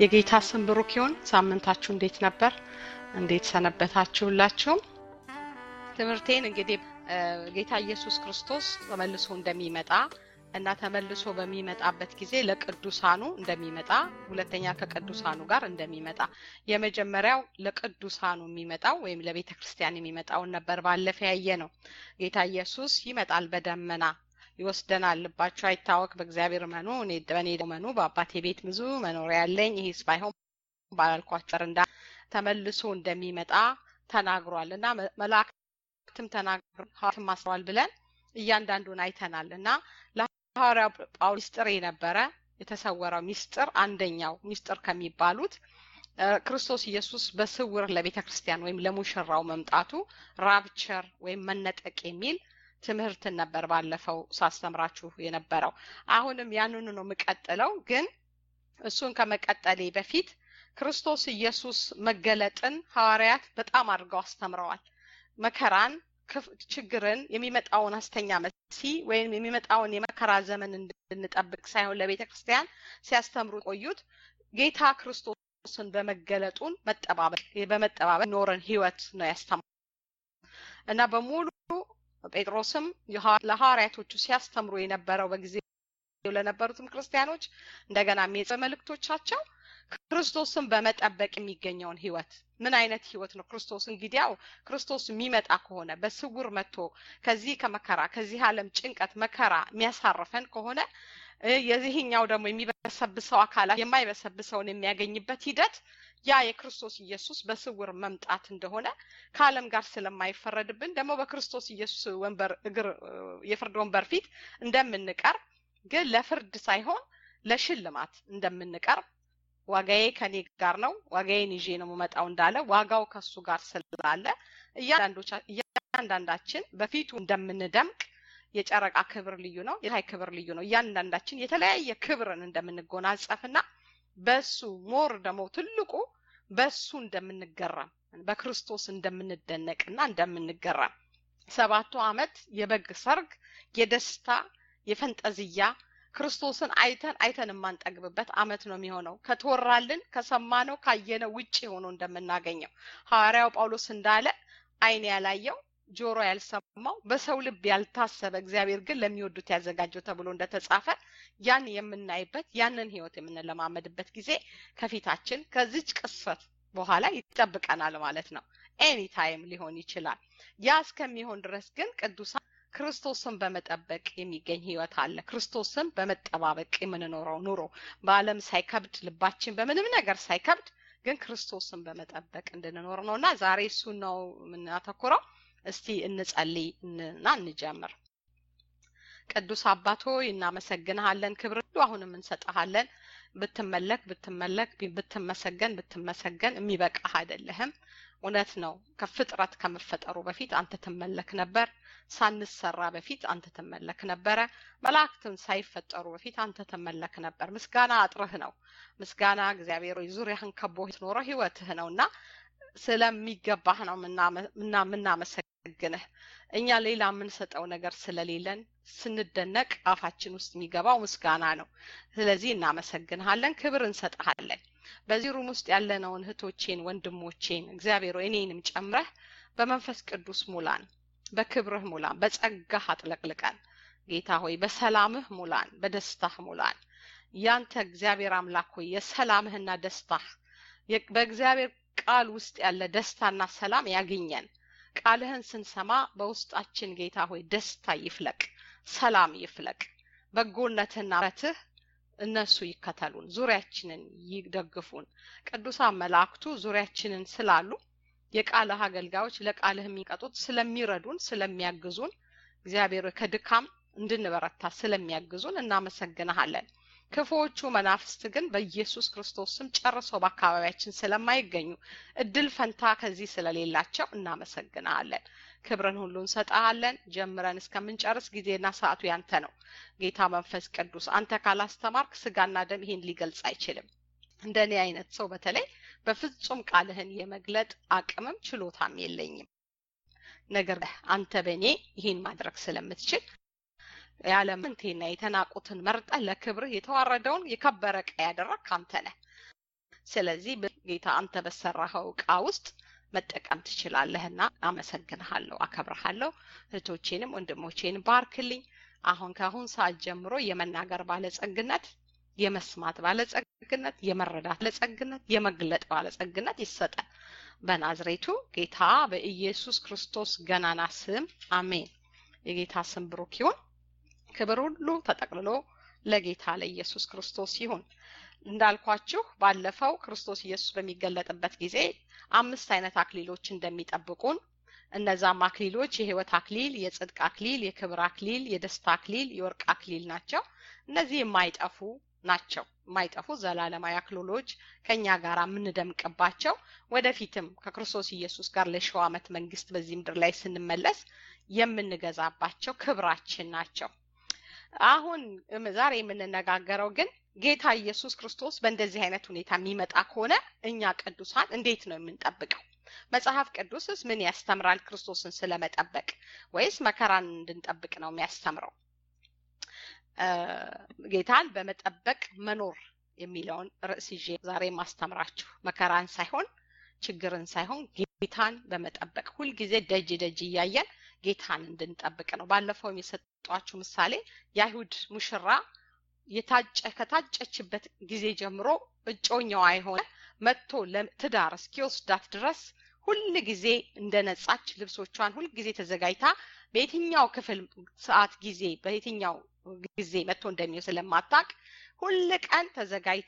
የጌታ ስም ብሩክ ይሁን። ሳምንታችሁ እንዴት ነበር? እንዴት ሰነበታችሁላችሁም? ትምህርቴን እንግዲህ ጌታ ኢየሱስ ክርስቶስ ተመልሶ እንደሚመጣ እና ተመልሶ በሚመጣበት ጊዜ ለቅዱሳኑ እንደሚመጣ፣ ሁለተኛ ከቅዱሳኑ ጋር እንደሚመጣ፣ የመጀመሪያው ለቅዱሳኑ የሚመጣው ወይም ለቤተ ክርስቲያን የሚመጣውን ነበር ባለፈ ያየ ነው። ጌታ ኢየሱስ ይመጣል በደመና ይወስደናል። ልባችሁ አይታወክ፣ በእግዚአብሔር መኑ፣ እኔ በእኔ መኑ፣ በአባቴ ቤት ብዙ መኖሪያ ያለኝ፣ ይህስ ባይሆን ባላልኳቸው እንዳ ተመልሶ እንደሚመጣ ተናግሯል እና መላእክትም ተናግረዋል አስረዋል ብለን እያንዳንዱን አይተናል እና ለሐዋርያው ጳውሎስ ሚስጥር የነበረ የተሰወረው ሚስጥር አንደኛው ሚስጥር ከሚባሉት ክርስቶስ ኢየሱስ በስውር ለቤተ ክርስቲያን ወይም ለሙሽራው መምጣቱ ራፕቸር ወይም መነጠቅ የሚል ትምህርትን ነበር ባለፈው ሳስተምራችሁ የነበረው። አሁንም ያንኑ ነው የምቀጥለው። ግን እሱን ከመቀጠሌ በፊት ክርስቶስ ኢየሱስ መገለጥን ሐዋርያት በጣም አድርገው አስተምረዋል። መከራን፣ ችግርን፣ የሚመጣውን ሐሰተኛ መሲህ ወይም የሚመጣውን የመከራ ዘመን እንድንጠብቅ ሳይሆን ለቤተ ክርስቲያን ሲያስተምሩ ቆዩት ጌታ ክርስቶስን በመገለጡን መጠባበቅ በመጠባበቅ ኖረን ህይወት ነው ያስተምሩ እና በሙሉ ጴጥሮስም ለሐዋርያቶቹ ሲያስተምሩ የነበረው በጊዜ ለነበሩትም ክርስቲያኖች እንደገና በመልእክቶቻቸው ክርስቶስን በመጠበቅ የሚገኘውን ህይወት ምን አይነት ህይወት ነው? ክርስቶስ እንግዲያው ክርስቶስ የሚመጣ ከሆነ በስውር መጥቶ ከዚህ ከመከራ ከዚህ ዓለም ጭንቀት መከራ የሚያሳርፈን ከሆነ የዚህኛው ደግሞ የሚበሰብሰው አካላት የማይበሰብሰውን የሚያገኝበት ሂደት ያ የክርስቶስ ኢየሱስ በስውር መምጣት እንደሆነ ከዓለም ጋር ስለማይፈረድብን ደግሞ በክርስቶስ ኢየሱስ ወንበር እግር የፍርድ ወንበር ፊት እንደምንቀርብ ግን ለፍርድ ሳይሆን ለሽልማት እንደምንቀርብ ዋጋዬ ከኔ ጋር ነው፣ ዋጋዬን ይዤ ነው የምመጣው እንዳለ ዋጋው ከሱ ጋር ስላለ እያንዳንዳችን በፊቱ እንደምንደምቅ የጨረቃ ክብር ልዩ ነው፣ የፀሐይ ክብር ልዩ ነው። እያንዳንዳችን የተለያየ ክብርን እንደምንጎናጸፍና በሱ ሞር ደግሞ ትልቁ በሱ እንደምንገረም በክርስቶስ እንደምንደነቅና እንደምንገረም ሰባቱ ዓመት የበግ ሰርግ የደስታ የፈንጠዝያ ክርስቶስን አይተን አይተን የማንጠግብበት አመት ነው የሚሆነው። ከተወራልን ከሰማነው ካየነው ውጭ ሆኖ እንደምናገኘው ሐዋርያው ጳውሎስ እንዳለ ዓይን ያላየው ጆሮ ያልሰማው በሰው ልብ ያልታሰበ እግዚአብሔር ግን ለሚወዱት ያዘጋጀው ተብሎ እንደተጻፈ ያን የምናይበት ያንን ህይወት የምንለማመድበት ጊዜ ከፊታችን ከዚች ቅስፈት በኋላ ይጠብቀናል ማለት ነው። ኤኒ ታይም ሊሆን ይችላል። ያ እስከሚሆን ድረስ ግን ቅዱሳን ክርስቶስን በመጠበቅ የሚገኝ ህይወት አለ። ክርስቶስን በመጠባበቅ የምንኖረው ኑሮ በዓለም ሳይከብድ ልባችን በምንም ነገር ሳይከብድ ግን ክርስቶስን በመጠበቅ እንድንኖር ነው እና ዛሬ እሱን ነው የምናተኩረው። እስቲ እንጸልይ እና እንጀምር። ቅዱስ አባት ሆይ እናመሰግንሃለን። ክብር ሁሉ አሁንም እንሰጠሃለን። ብትመለክ ብትመለክ ብትመሰገን ብትመሰገን የሚበቃህ አይደለህም። እውነት ነው። ከፍጥረት ከመፈጠሩ በፊት አንተ ትመለክ ነበር። ሳንሰራ በፊት አንተ ትመለክ ነበረ። መላእክትን ሳይፈጠሩ በፊት አንተ ትመለክ ነበር። ምስጋና አጥርህ ነው። ምስጋና እግዚአብሔር ሆይ ዙሪያህን ከቦ ትኖረው ህይወትህ ነው እና ስለሚገባህ ነው ምናመሰግንህ። እኛ ሌላ የምንሰጠው ነገር ስለሌለን ስንደነቅ አፋችን ውስጥ የሚገባው ምስጋና ነው። ስለዚህ እናመሰግንሃለን፣ ክብር እንሰጥሃለን። በዚህ ሩም ውስጥ ያለነውን እህቶቼን፣ ወንድሞቼን እግዚአብሔር እኔንም ጨምረህ በመንፈስ ቅዱስ ሙላን፣ በክብርህ ሙላን፣ በጸጋህ አጥለቅልቀን። ጌታ ሆይ በሰላምህ ሙላን፣ በደስታህ ሙላን። ያንተ እግዚአብሔር አምላክ ሆይ የሰላምህና ደስታህ በእግዚአብሔር ቃል ውስጥ ያለ ደስታና ሰላም ያግኘን። ቃልህን ስንሰማ በውስጣችን ጌታ ሆይ ደስታ ይፍለቅ፣ ሰላም ይፍለቅ። በጎነትና ምሕረትህ እነሱ ይከተሉን፣ ዙሪያችንን ይደግፉን። ቅዱሳን መላእክቱ ዙሪያችንን ስላሉ የቃልህ አገልጋዮች ለቃልህ የሚቀጡት ስለሚረዱን፣ ስለሚያግዙን እግዚአብሔር ከድካም እንድንበረታ ስለሚያግዙን እናመሰግንሃለን። ክፉዎቹ መናፍስት ግን በኢየሱስ ክርስቶስ ስም ጨርሰው በአካባቢያችን ስለማይገኙ እድል ፈንታ ከዚህ ስለሌላቸው እናመሰግናለን። ክብርን ሁሉ እንሰጣለን። ጀምረን እስከምንጨርስ ጊዜና ሰዓቱ ያንተ ነው። ጌታ መንፈስ ቅዱስ አንተ ካላስተማርክ ስጋና ደም ይሄን ሊገልጽ አይችልም። እንደኔ አይነት ሰው በተለይ በፍጹም ቃልህን የመግለጥ አቅምም ችሎታም የለኝም። ነገር አንተ በእኔ ይህን ማድረግ ስለምትችል ያለምንቴና የተናቁትን መርጠህ ለክብርህ የተዋረደውን የከበረ ዕቃ ያደረግክ አንተ ነህ። ስለዚህ ጌታ አንተ በሰራኸው እቃ ውስጥ መጠቀም ትችላለህና አመሰግንሃለሁ፣ አከብረሃለሁ። እህቶቼንም ወንድሞቼንም ባርክልኝ። አሁን ከአሁን ሰዓት ጀምሮ የመናገር ባለጸግነት፣ የመስማት ባለጸግነት፣ የመረዳት ባለጸግነት፣ የመግለጥ ባለጸግነት ይሰጠን በናዝሬቱ ጌታ በኢየሱስ ክርስቶስ ገናና ስም አሜን። የጌታ ስም ብሩክ ይሁን። ክብር ሁሉ ተጠቅልሎ ለጌታ ለኢየሱስ ክርስቶስ ይሁን። እንዳልኳችሁ ባለፈው ክርስቶስ ኢየሱስ በሚገለጥበት ጊዜ አምስት አይነት አክሊሎች እንደሚጠብቁን እነዛም አክሊሎች የህይወት አክሊል፣ የጽድቅ አክሊል፣ የክብር አክሊል፣ የደስታ አክሊል፣ የወርቅ አክሊል ናቸው። እነዚህ የማይጠፉ ናቸው። የማይጠፉ ዘላለማዊ አክሊሎች ከኛ ጋር የምንደምቅባቸው ወደፊትም ከክርስቶስ ኢየሱስ ጋር ለሺው ዓመት መንግስት በዚህ ምድር ላይ ስንመለስ የምንገዛባቸው ክብራችን ናቸው። አሁን ዛሬ የምንነጋገረው ግን ጌታ ኢየሱስ ክርስቶስ በእንደዚህ አይነት ሁኔታ የሚመጣ ከሆነ እኛ ቅዱሳን እንዴት ነው የምንጠብቀው? መጽሐፍ ቅዱስስ ምን ያስተምራል? ክርስቶስን ስለመጠበቅ ወይስ መከራን እንድንጠብቅ ነው የሚያስተምረው? ጌታን በመጠበቅ መኖር የሚለውን ርዕስ ይዤ ዛሬ ማስተምራችሁ መከራን ሳይሆን ችግርን ሳይሆን ጌታን በመጠበቅ ሁልጊዜ ደጅ ደጅ እያየን ጌታን እንድንጠብቅ ነው። ባለፈውም የሰጧችሁ ምሳሌ የአይሁድ ሙሽራ የታጨ ከታጨችበት ጊዜ ጀምሮ እጮኛዋ የሆነ መጥቶ ለትዳር እስኪወስዳት ድረስ ሁል ጊዜ እንደነጻች ልብሶቿን ሁል ጊዜ ተዘጋጅታ በየትኛው ክፍል ሰዓት ጊዜ በየትኛው ጊዜ መጥቶ እንደሚው ስለማታቅ ሁል ቀን ተዘጋጅታ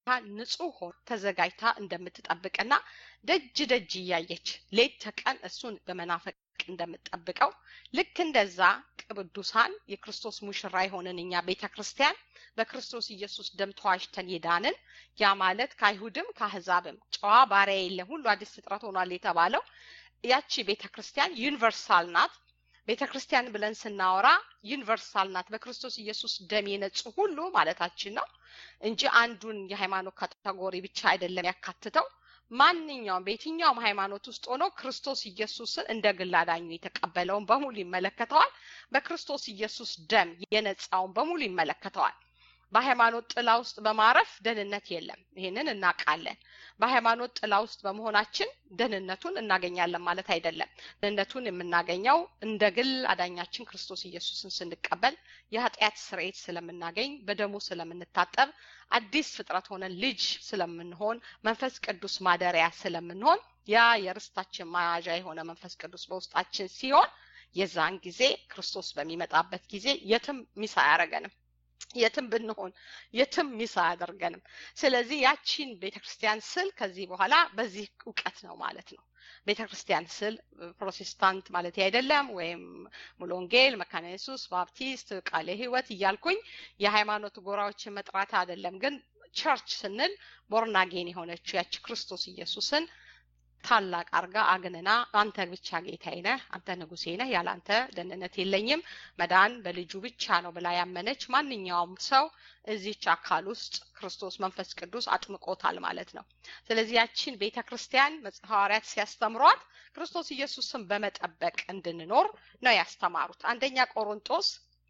ንጹህ ሆን ተዘጋጅታ እንደምትጠብቅና ደጅ ደጅ እያየች ሌት ተቀን እሱን በመናፈቅ እንደምትጠብቀው ልክ እንደዛ ቅዱሳን የክርስቶስ ሙሽራ የሆንን እኛ ቤተ ክርስቲያን በክርስቶስ ኢየሱስ ደም ተዋጅተን የዳንን ያ ማለት ከአይሁድም ከአህዛብም ጨዋ ባሪያ የለም ሁሉ አዲስ ፍጥረት ሆኗል የተባለው ያቺ ቤተ ክርስቲያን ዩኒቨርሳል ናት። ቤተ ክርስቲያን ብለን ስናወራ ዩኒቨርሳል ናት። በክርስቶስ ኢየሱስ ደም የነጹ ሁሉ ማለታችን ነው እንጂ አንዱን የሃይማኖት ካቴጎሪ ብቻ አይደለም ያካትተው። ማንኛውም በየትኛውም ሃይማኖት ውስጥ ሆኖ ክርስቶስ ኢየሱስን እንደ ግል አዳኙ የተቀበለውን በሙሉ ይመለከተዋል። በክርስቶስ ኢየሱስ ደም የነጻውን በሙሉ ይመለከተዋል። በሃይማኖት ጥላ ውስጥ በማረፍ ደህንነት የለም። ይህንን እናውቃለን። በሃይማኖት ጥላ ውስጥ በመሆናችን ደህንነቱን እናገኛለን ማለት አይደለም። ደህንነቱን የምናገኘው እንደ ግል አዳኛችን ክርስቶስ ኢየሱስን ስንቀበል የኃጢአት ስርየት ስለምናገኝ፣ በደሙ ስለምንታጠብ፣ አዲስ ፍጥረት ሆነን ልጅ ስለምንሆን፣ መንፈስ ቅዱስ ማደሪያ ስለምንሆን ያ የርስታችን መያዣ የሆነ መንፈስ ቅዱስ በውስጣችን ሲሆን የዛን ጊዜ ክርስቶስ በሚመጣበት ጊዜ የትም ሚስ አያደርገንም። የትም ብንሆን የትም ሚስ አያደርገንም። ስለዚህ ያቺን ቤተ ክርስቲያን ስል ከዚህ በኋላ በዚህ እውቀት ነው ማለት ነው። ቤተ ክርስቲያን ስል ፕሮቴስታንት ማለት አይደለም፣ ወይም ሙሉ ወንጌል፣ መካነ ኢየሱስ፣ ባፕቲስት፣ ቃለ ሕይወት እያልኩኝ የሃይማኖት ጎራዎችን መጥራት አይደለም። ግን ቸርች ስንል ቦርናጌን የሆነችው ያቺ ክርስቶስ ኢየሱስን ታላቅ አርጋ አግንና አንተ ብቻ ጌታዬ ነህ፣ አንተ ንጉሴ ነህ፣ ያለ አንተ ደህንነት የለኝም፣ መዳን በልጁ ብቻ ነው ብላ ያመነች ማንኛውም ሰው እዚች አካል ውስጥ ክርስቶስ መንፈስ ቅዱስ አጥምቆታል ማለት ነው። ስለዚህ ያቺን ቤተ ክርስቲያን ሐዋርያት ሲያስተምሯት ክርስቶስ ኢየሱስን በመጠበቅ እንድንኖር ነው ያስተማሩት። አንደኛ ቆሮንጦስ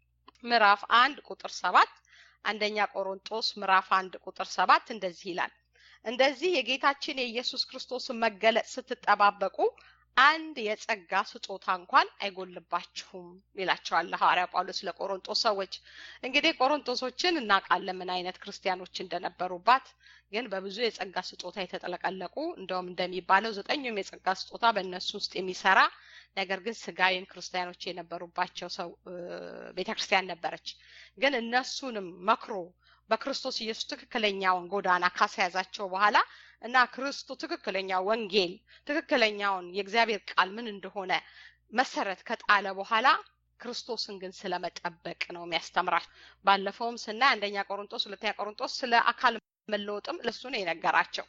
ምዕራፍ አንድ ቁጥር ሰባት አንደኛ ቆሮንጦስ ምዕራፍ አንድ ቁጥር ሰባት እንደዚህ ይላል እንደዚህ የጌታችን የኢየሱስ ክርስቶስን መገለጥ ስትጠባበቁ አንድ የጸጋ ስጦታ እንኳን አይጎልባችሁም ይላቸዋል ሐዋርያ ጳውሎስ ለቆሮንጦስ ሰዎች። እንግዲህ ቆሮንጦሶችን እናውቃለን ምን አይነት ክርስቲያኖች እንደነበሩባት። ግን በብዙ የጸጋ ስጦታ የተጠለቀለቁ እንደውም እንደሚባለው ዘጠኙም የጸጋ ስጦታ በእነሱ ውስጥ የሚሰራ ነገር ግን ስጋዊን ክርስቲያኖች የነበሩባቸው ሰው ቤተክርስቲያን ነበረች። ግን እነሱንም መክሮ በክርስቶስ ኢየሱስ ትክክለኛውን ጎዳና ካስያዛቸው በኋላ እና ክርስቶ ትክክለኛ ወንጌል ትክክለኛውን የእግዚአብሔር ቃል ምን እንደሆነ መሰረት ከጣለ በኋላ ክርስቶስን ግን ስለመጠበቅ ነው የሚያስተምራቸው። ባለፈውም ስናይ አንደኛ ቆሮንጦስ፣ ሁለተኛ ቆሮንጦስ ስለ አካል መለወጥም ለሱ ነው የነገራቸው።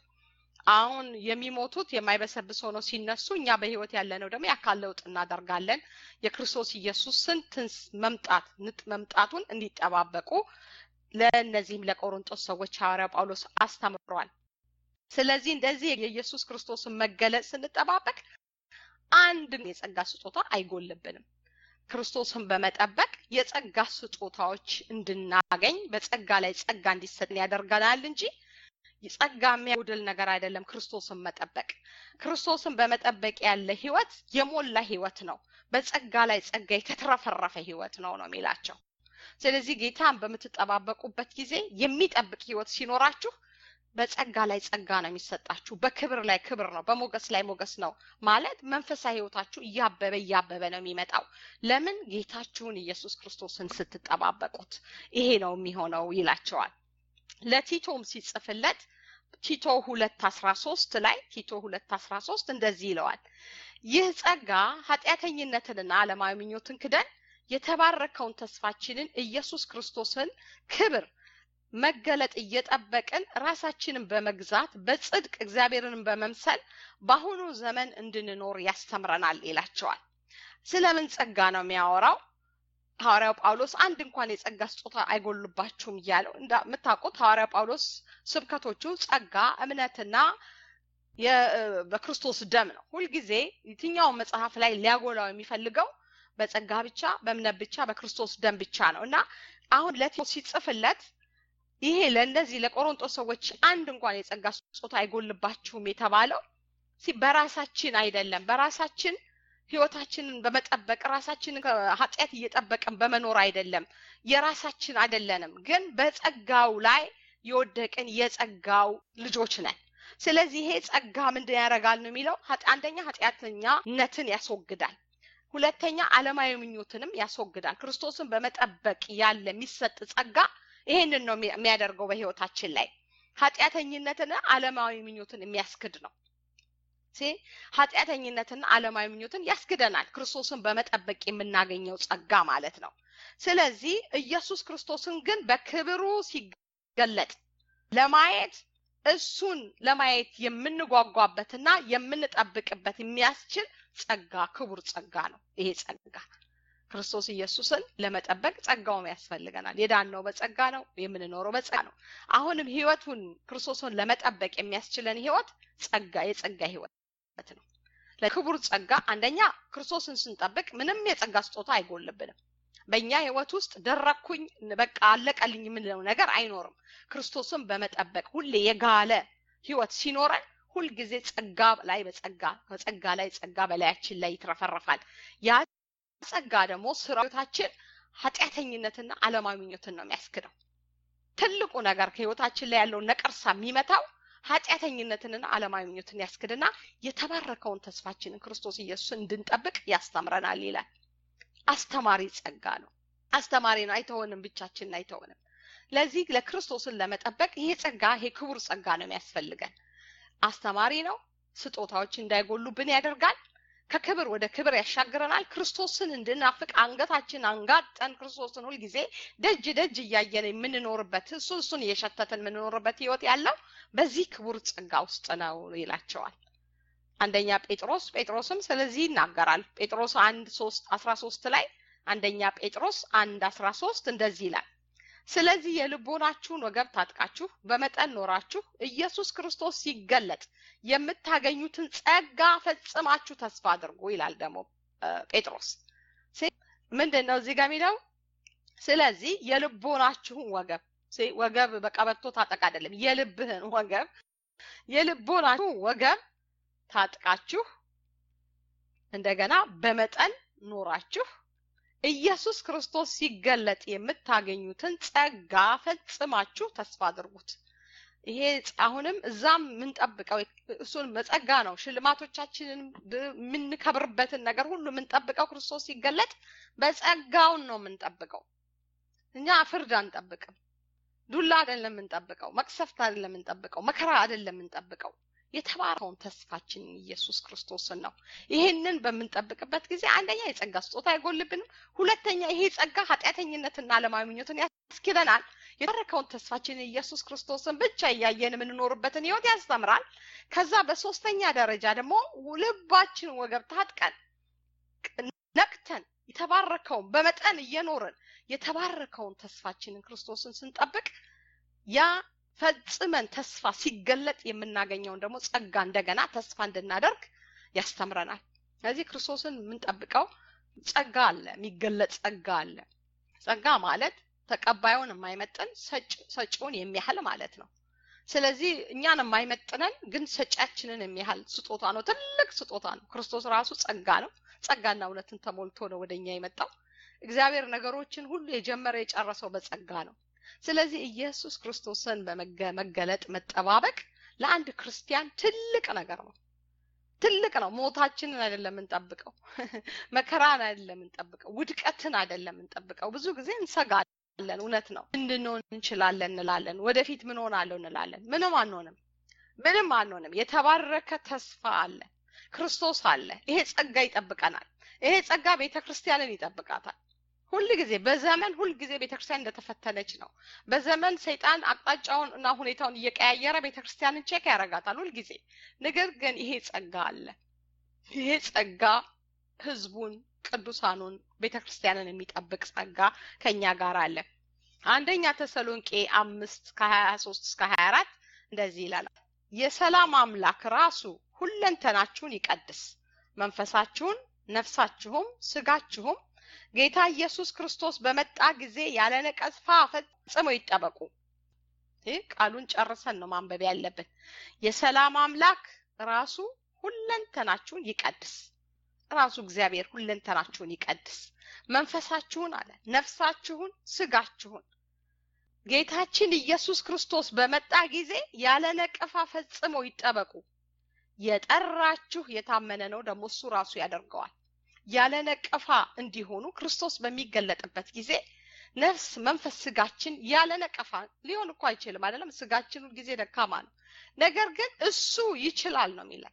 አሁን የሚሞቱት የማይበሰብስ ሆነው ሲነሱ እኛ በህይወት ያለነው ደግሞ የአካል ለውጥ እናደርጋለን። የክርስቶስ ኢየሱስን ትንስ መምጣት ንጥ መምጣቱን እንዲጠባበቁ ለእነዚህም ለቆሮንጦስ ሰዎች ሐዋርያ ጳውሎስ አስተምሯል። ስለዚህ እንደዚህ የኢየሱስ ክርስቶስን መገለጥ ስንጠባበቅ አንድ የጸጋ ስጦታ አይጎልብንም። ክርስቶስን በመጠበቅ የጸጋ ስጦታዎች እንድናገኝ በጸጋ ላይ ጸጋ እንዲሰጥን ያደርገናል እንጂ ጸጋ የሚያጎድል ነገር አይደለም። ክርስቶስን መጠበቅ ክርስቶስን በመጠበቅ ያለ ህይወት የሞላ ህይወት ነው። በጸጋ ላይ ጸጋ የተትረፈረፈ ህይወት ነው ነው የሚላቸው። ስለዚህ ጌታን በምትጠባበቁበት ጊዜ የሚጠብቅ ህይወት ሲኖራችሁ በጸጋ ላይ ጸጋ ነው የሚሰጣችሁ። በክብር ላይ ክብር ነው፣ በሞገስ ላይ ሞገስ ነው ማለት መንፈሳዊ ህይወታችሁ እያበበ እያበበ ነው የሚመጣው። ለምን ጌታችሁን ኢየሱስ ክርስቶስን ስትጠባበቁት ይሄ ነው የሚሆነው ይላቸዋል። ለቲቶም ሲጽፍለት ቲቶ ሁለት አስራ ሶስት ላይ ቲቶ ሁለት አስራ ሶስት እንደዚህ ይለዋል። ይህ ጸጋ ኃጢአተኝነትንና ዓለማዊ ምኞትን ክደን የተባረከውን ተስፋችንን ኢየሱስ ክርስቶስን ክብር መገለጥ እየጠበቅን ራሳችንን በመግዛት በጽድቅ እግዚአብሔርን በመምሰል በአሁኑ ዘመን እንድንኖር ያስተምረናል ይላቸዋል። ስለምን ጸጋ ነው የሚያወራው? ሐዋርያው ጳውሎስ አንድ እንኳን የጸጋ ስጦታ አይጎልባችሁም እያለው እንደምታውቁት ሐዋርያው ጳውሎስ ስብከቶቹ ጸጋ፣ እምነትና በክርስቶስ ደም ነው። ሁልጊዜ የትኛውን መጽሐፍ ላይ ሊያጎላው የሚፈልገው በጸጋ ብቻ፣ በእምነት ብቻ፣ በክርስቶስ ደም ብቻ ነው እና አሁን ለቲሞቴዎስ ሲጽፍለት ይሄ ለእነዚህ ለቆሮንጦስ ሰዎች አንድ እንኳን የጸጋ ስጦታ አይጎልባችሁም የተባለው በራሳችን አይደለም። በራሳችን ህይወታችንን በመጠበቅ ራሳችንን ኃጢአት እየጠበቅን በመኖር አይደለም። የራሳችን አይደለንም፣ ግን በጸጋው ላይ የወደቅን የጸጋው ልጆች ነን። ስለዚህ ይሄ ጸጋ ምንድን ያደርጋል ነው የሚለው አንደኛ ኃጢአተኛነትን ያስወግዳል። ሁለተኛ ዓለማዊ ምኞትንም ያስወግዳል። ክርስቶስን በመጠበቅ ያለ የሚሰጥ ጸጋ ይሄንን ነው የሚያደርገው በህይወታችን ላይ ኃጢአተኝነትና ዓለማዊ ምኞትን የሚያስክድ ነው። ኃጢአተኝነትና ዓለማዊ ምኞትን ያስክደናል። ክርስቶስን በመጠበቅ የምናገኘው ጸጋ ማለት ነው። ስለዚህ ኢየሱስ ክርስቶስን ግን በክብሩ ሲገለጥ ለማየት እሱን ለማየት የምንጓጓበትና የምንጠብቅበት የሚያስችል ጸጋ ክቡር ጸጋ ነው። ይሄ ጸጋ ክርስቶስ ኢየሱስን ለመጠበቅ ጸጋውም ያስፈልገናል። የዳነው በጸጋ ነው፣ የምንኖረው በጸጋ ነው። አሁንም ህይወቱን ክርስቶስን ለመጠበቅ የሚያስችለን ህይወት ጸጋ የጸጋ ህይወት ነው። ለክቡር ጸጋ አንደኛ ክርስቶስን ስንጠብቅ ምንም የጸጋ ስጦታ አይጎልብንም። በእኛ ህይወት ውስጥ ደረኩኝ በቃ አለቀልኝ የምንለው ነገር አይኖርም። ክርስቶስን በመጠበቅ ሁሌ የጋለ ህይወት ሲኖረን ሁልጊዜ ጸጋ ላይ በጸጋ በጸጋ ላይ ጸጋ በላያችን ላይ ይትረፈረፋል። ያ ጸጋ ደግሞ ስራዎታችን ኃጢአተኝነትና ዓለማዊ ምኞትን ነው የሚያስክደው። ትልቁ ነገር ከህይወታችን ላይ ያለውን ነቀርሳ የሚመታው ኃጢአተኝነትንና ዓለማዊ ምኞትን ያስክድና የተባረከውን ተስፋችንን ክርስቶስ ኢየሱስን እንድንጠብቅ ያስተምረናል ይላል። አስተማሪ ጸጋ ነው። አስተማሪ ነው። አይተወንም፣ ብቻችንን አይተወንም። ለዚህ ለክርስቶስን ለመጠበቅ ይሄ ጸጋ ይሄ ክቡር ጸጋ ነው የሚያስፈልገን። አስተማሪ ነው። ስጦታዎች እንዳይጎሉብን ያደርጋል። ከክብር ወደ ክብር ያሻግረናል። ክርስቶስን እንድናፍቅ አንገታችን አንጋጠን ክርስቶስን ሁልጊዜ ደጅ ደጅ እያየን የምንኖርበት እሱ እሱን እየሸተትን የምንኖርበት ህይወት ያለው በዚህ ክቡር ጸጋ ውስጥ ነው ይላቸዋል። አንደኛ ጴጥሮስ ጴጥሮስም ስለዚህ ይናገራል። ጴጥሮስ አንድ ሶስት አስራ ሶስት ላይ አንደኛ ጴጥሮስ አንድ አስራ ሶስት እንደዚህ ይላል ስለዚህ የልቦናችሁን ወገብ ታጥቃችሁ በመጠን ኖራችሁ ኢየሱስ ክርስቶስ ሲገለጥ የምታገኙትን ጸጋ ፈጽማችሁ ተስፋ አድርጉ ይላል ደግሞ ጴጥሮስ። ምንድን ነው እዚህ ጋር የሚለው? ስለዚህ የልቦናችሁን ወገብ ወገብ በቀበቶ ታጠቅ አይደለም፣ የልብህን ወገብ የልቦናችሁን ወገብ ታጥቃችሁ እንደገና በመጠን ኖራችሁ ኢየሱስ ክርስቶስ ሲገለጥ የምታገኙትን ጸጋ ፈጽማችሁ ተስፋ አድርጉት። ይሄ አሁንም እዛም የምንጠብቀው እሱን በጸጋ ነው። ሽልማቶቻችንን የምንከብርበትን ነገር ሁሉ የምንጠብቀው ክርስቶስ ሲገለጥ በጸጋውን ነው የምንጠብቀው። እኛ ፍርድ አንጠብቅም። ዱላ አይደለም የምንጠብቀው። መቅሰፍት አይደለም የምንጠብቀው። መከራ አይደለም የምንጠብቀው። የተባረከውን ተስፋችንን ኢየሱስ ክርስቶስን ነው። ይሄንን በምንጠብቅበት ጊዜ አንደኛ የጸጋ ስጦታ አይጎልብንም። ሁለተኛ ይሄ ጸጋ ኃጢአተኝነትና ዓለማዊ ምኞትን ያስኪደናል። የተባረከውን ተስፋችንን ኢየሱስ ክርስቶስን ብቻ እያየን የምንኖርበትን ህይወት ያስተምራል። ከዛ በሶስተኛ ደረጃ ደግሞ ልባችን ወገብ ታጥቀን ነቅተን የተባረከውን በመጠን እየኖርን የተባረከውን ተስፋችንን ክርስቶስን ስንጠብቅ ያ ፈጽመን ተስፋ ሲገለጥ የምናገኘውን ደግሞ ጸጋ እንደገና ተስፋ እንድናደርግ ያስተምረናል። ስለዚህ ክርስቶስን የምንጠብቀው ጸጋ አለ፣ የሚገለጥ ጸጋ አለ። ጸጋ ማለት ተቀባዩን የማይመጥን ሰጪውን የሚያህል ማለት ነው። ስለዚህ እኛን የማይመጥነን ግን ሰጪያችንን የሚያህል ስጦታ ነው። ትልቅ ስጦታ ነው። ክርስቶስ ራሱ ጸጋ ነው። ጸጋና እውነትን ተሞልቶ ነው ወደኛ የመጣው። እግዚአብሔር ነገሮችን ሁሉ የጀመረ የጨረሰው በጸጋ ነው። ስለዚህ ኢየሱስ ክርስቶስን በመገለጥ መጠባበቅ ለአንድ ክርስቲያን ትልቅ ነገር ነው። ትልቅ ነው። ሞታችንን አይደለም የምንጠብቀው፣ መከራን አይደለም የምንጠብቀው፣ ውድቀትን አይደለም የምንጠብቀው። ብዙ ጊዜ እንሰጋለን። እውነት ነው። እንድንሆን እንችላለን እንላለን። ወደፊት ምን ሆናለሁ እንላለን። ምንም አንሆንም። ምንም አንሆንም። የተባረከ ተስፋ አለ። ክርስቶስ አለ። ይሄ ጸጋ ይጠብቀናል። ይሄ ጸጋ ቤተ ክርስቲያንን ይጠብቃታል። ሁል ጊዜ በዘመን ሁል ጊዜ ቤተክርስቲያን እንደተፈተነች ነው። በዘመን ሰይጣን አቅጣጫውን እና ሁኔታውን እየቀያየረ ቤተክርስቲያንን ቼክ ያደርጋታል ሁል ጊዜ። ነገር ግን ይሄ ጸጋ አለ። ይሄ ጸጋ ህዝቡን፣ ቅዱሳኑን፣ ቤተክርስቲያንን የሚጠብቅ ጸጋ ከኛ ጋር አለ። አንደኛ ተሰሎንቄ አምስት ከሀያ ሶስት እስከ ሀያ አራት እንደዚህ ይላል። የሰላም አምላክ ራሱ ሁለንተናችሁን ይቀድስ፣ መንፈሳችሁን፣ ነፍሳችሁም፣ ስጋችሁም ጌታ ኢየሱስ ክርስቶስ በመጣ ጊዜ ያለ ነቀፋ ፈጽሞ ይጠበቁ። ይህ ቃሉን ጨርሰን ነው ማንበብ ያለብን። የሰላም አምላክ ራሱ ሁለንተናችሁን ይቀድስ። ራሱ እግዚአብሔር ሁለንተናችሁን ይቀድስ፣ መንፈሳችሁን አለ፣ ነፍሳችሁን፣ ስጋችሁን ጌታችን ኢየሱስ ክርስቶስ በመጣ ጊዜ ያለ ነቀፋ ፈጽሞ ይጠበቁ። የጠራችሁ የታመነ ነው፣ ደግሞ እሱ ራሱ ያደርገዋል። ያለ ነቀፋ እንዲሆኑ ክርስቶስ በሚገለጥበት ጊዜ ነፍስ፣ መንፈስ፣ ስጋችን ያለ ነቀፋ ሊሆን እኮ አይችልም አይደለም። ስጋችን ጊዜ ደካማ ነው። ነገር ግን እሱ ይችላል ነው የሚለን።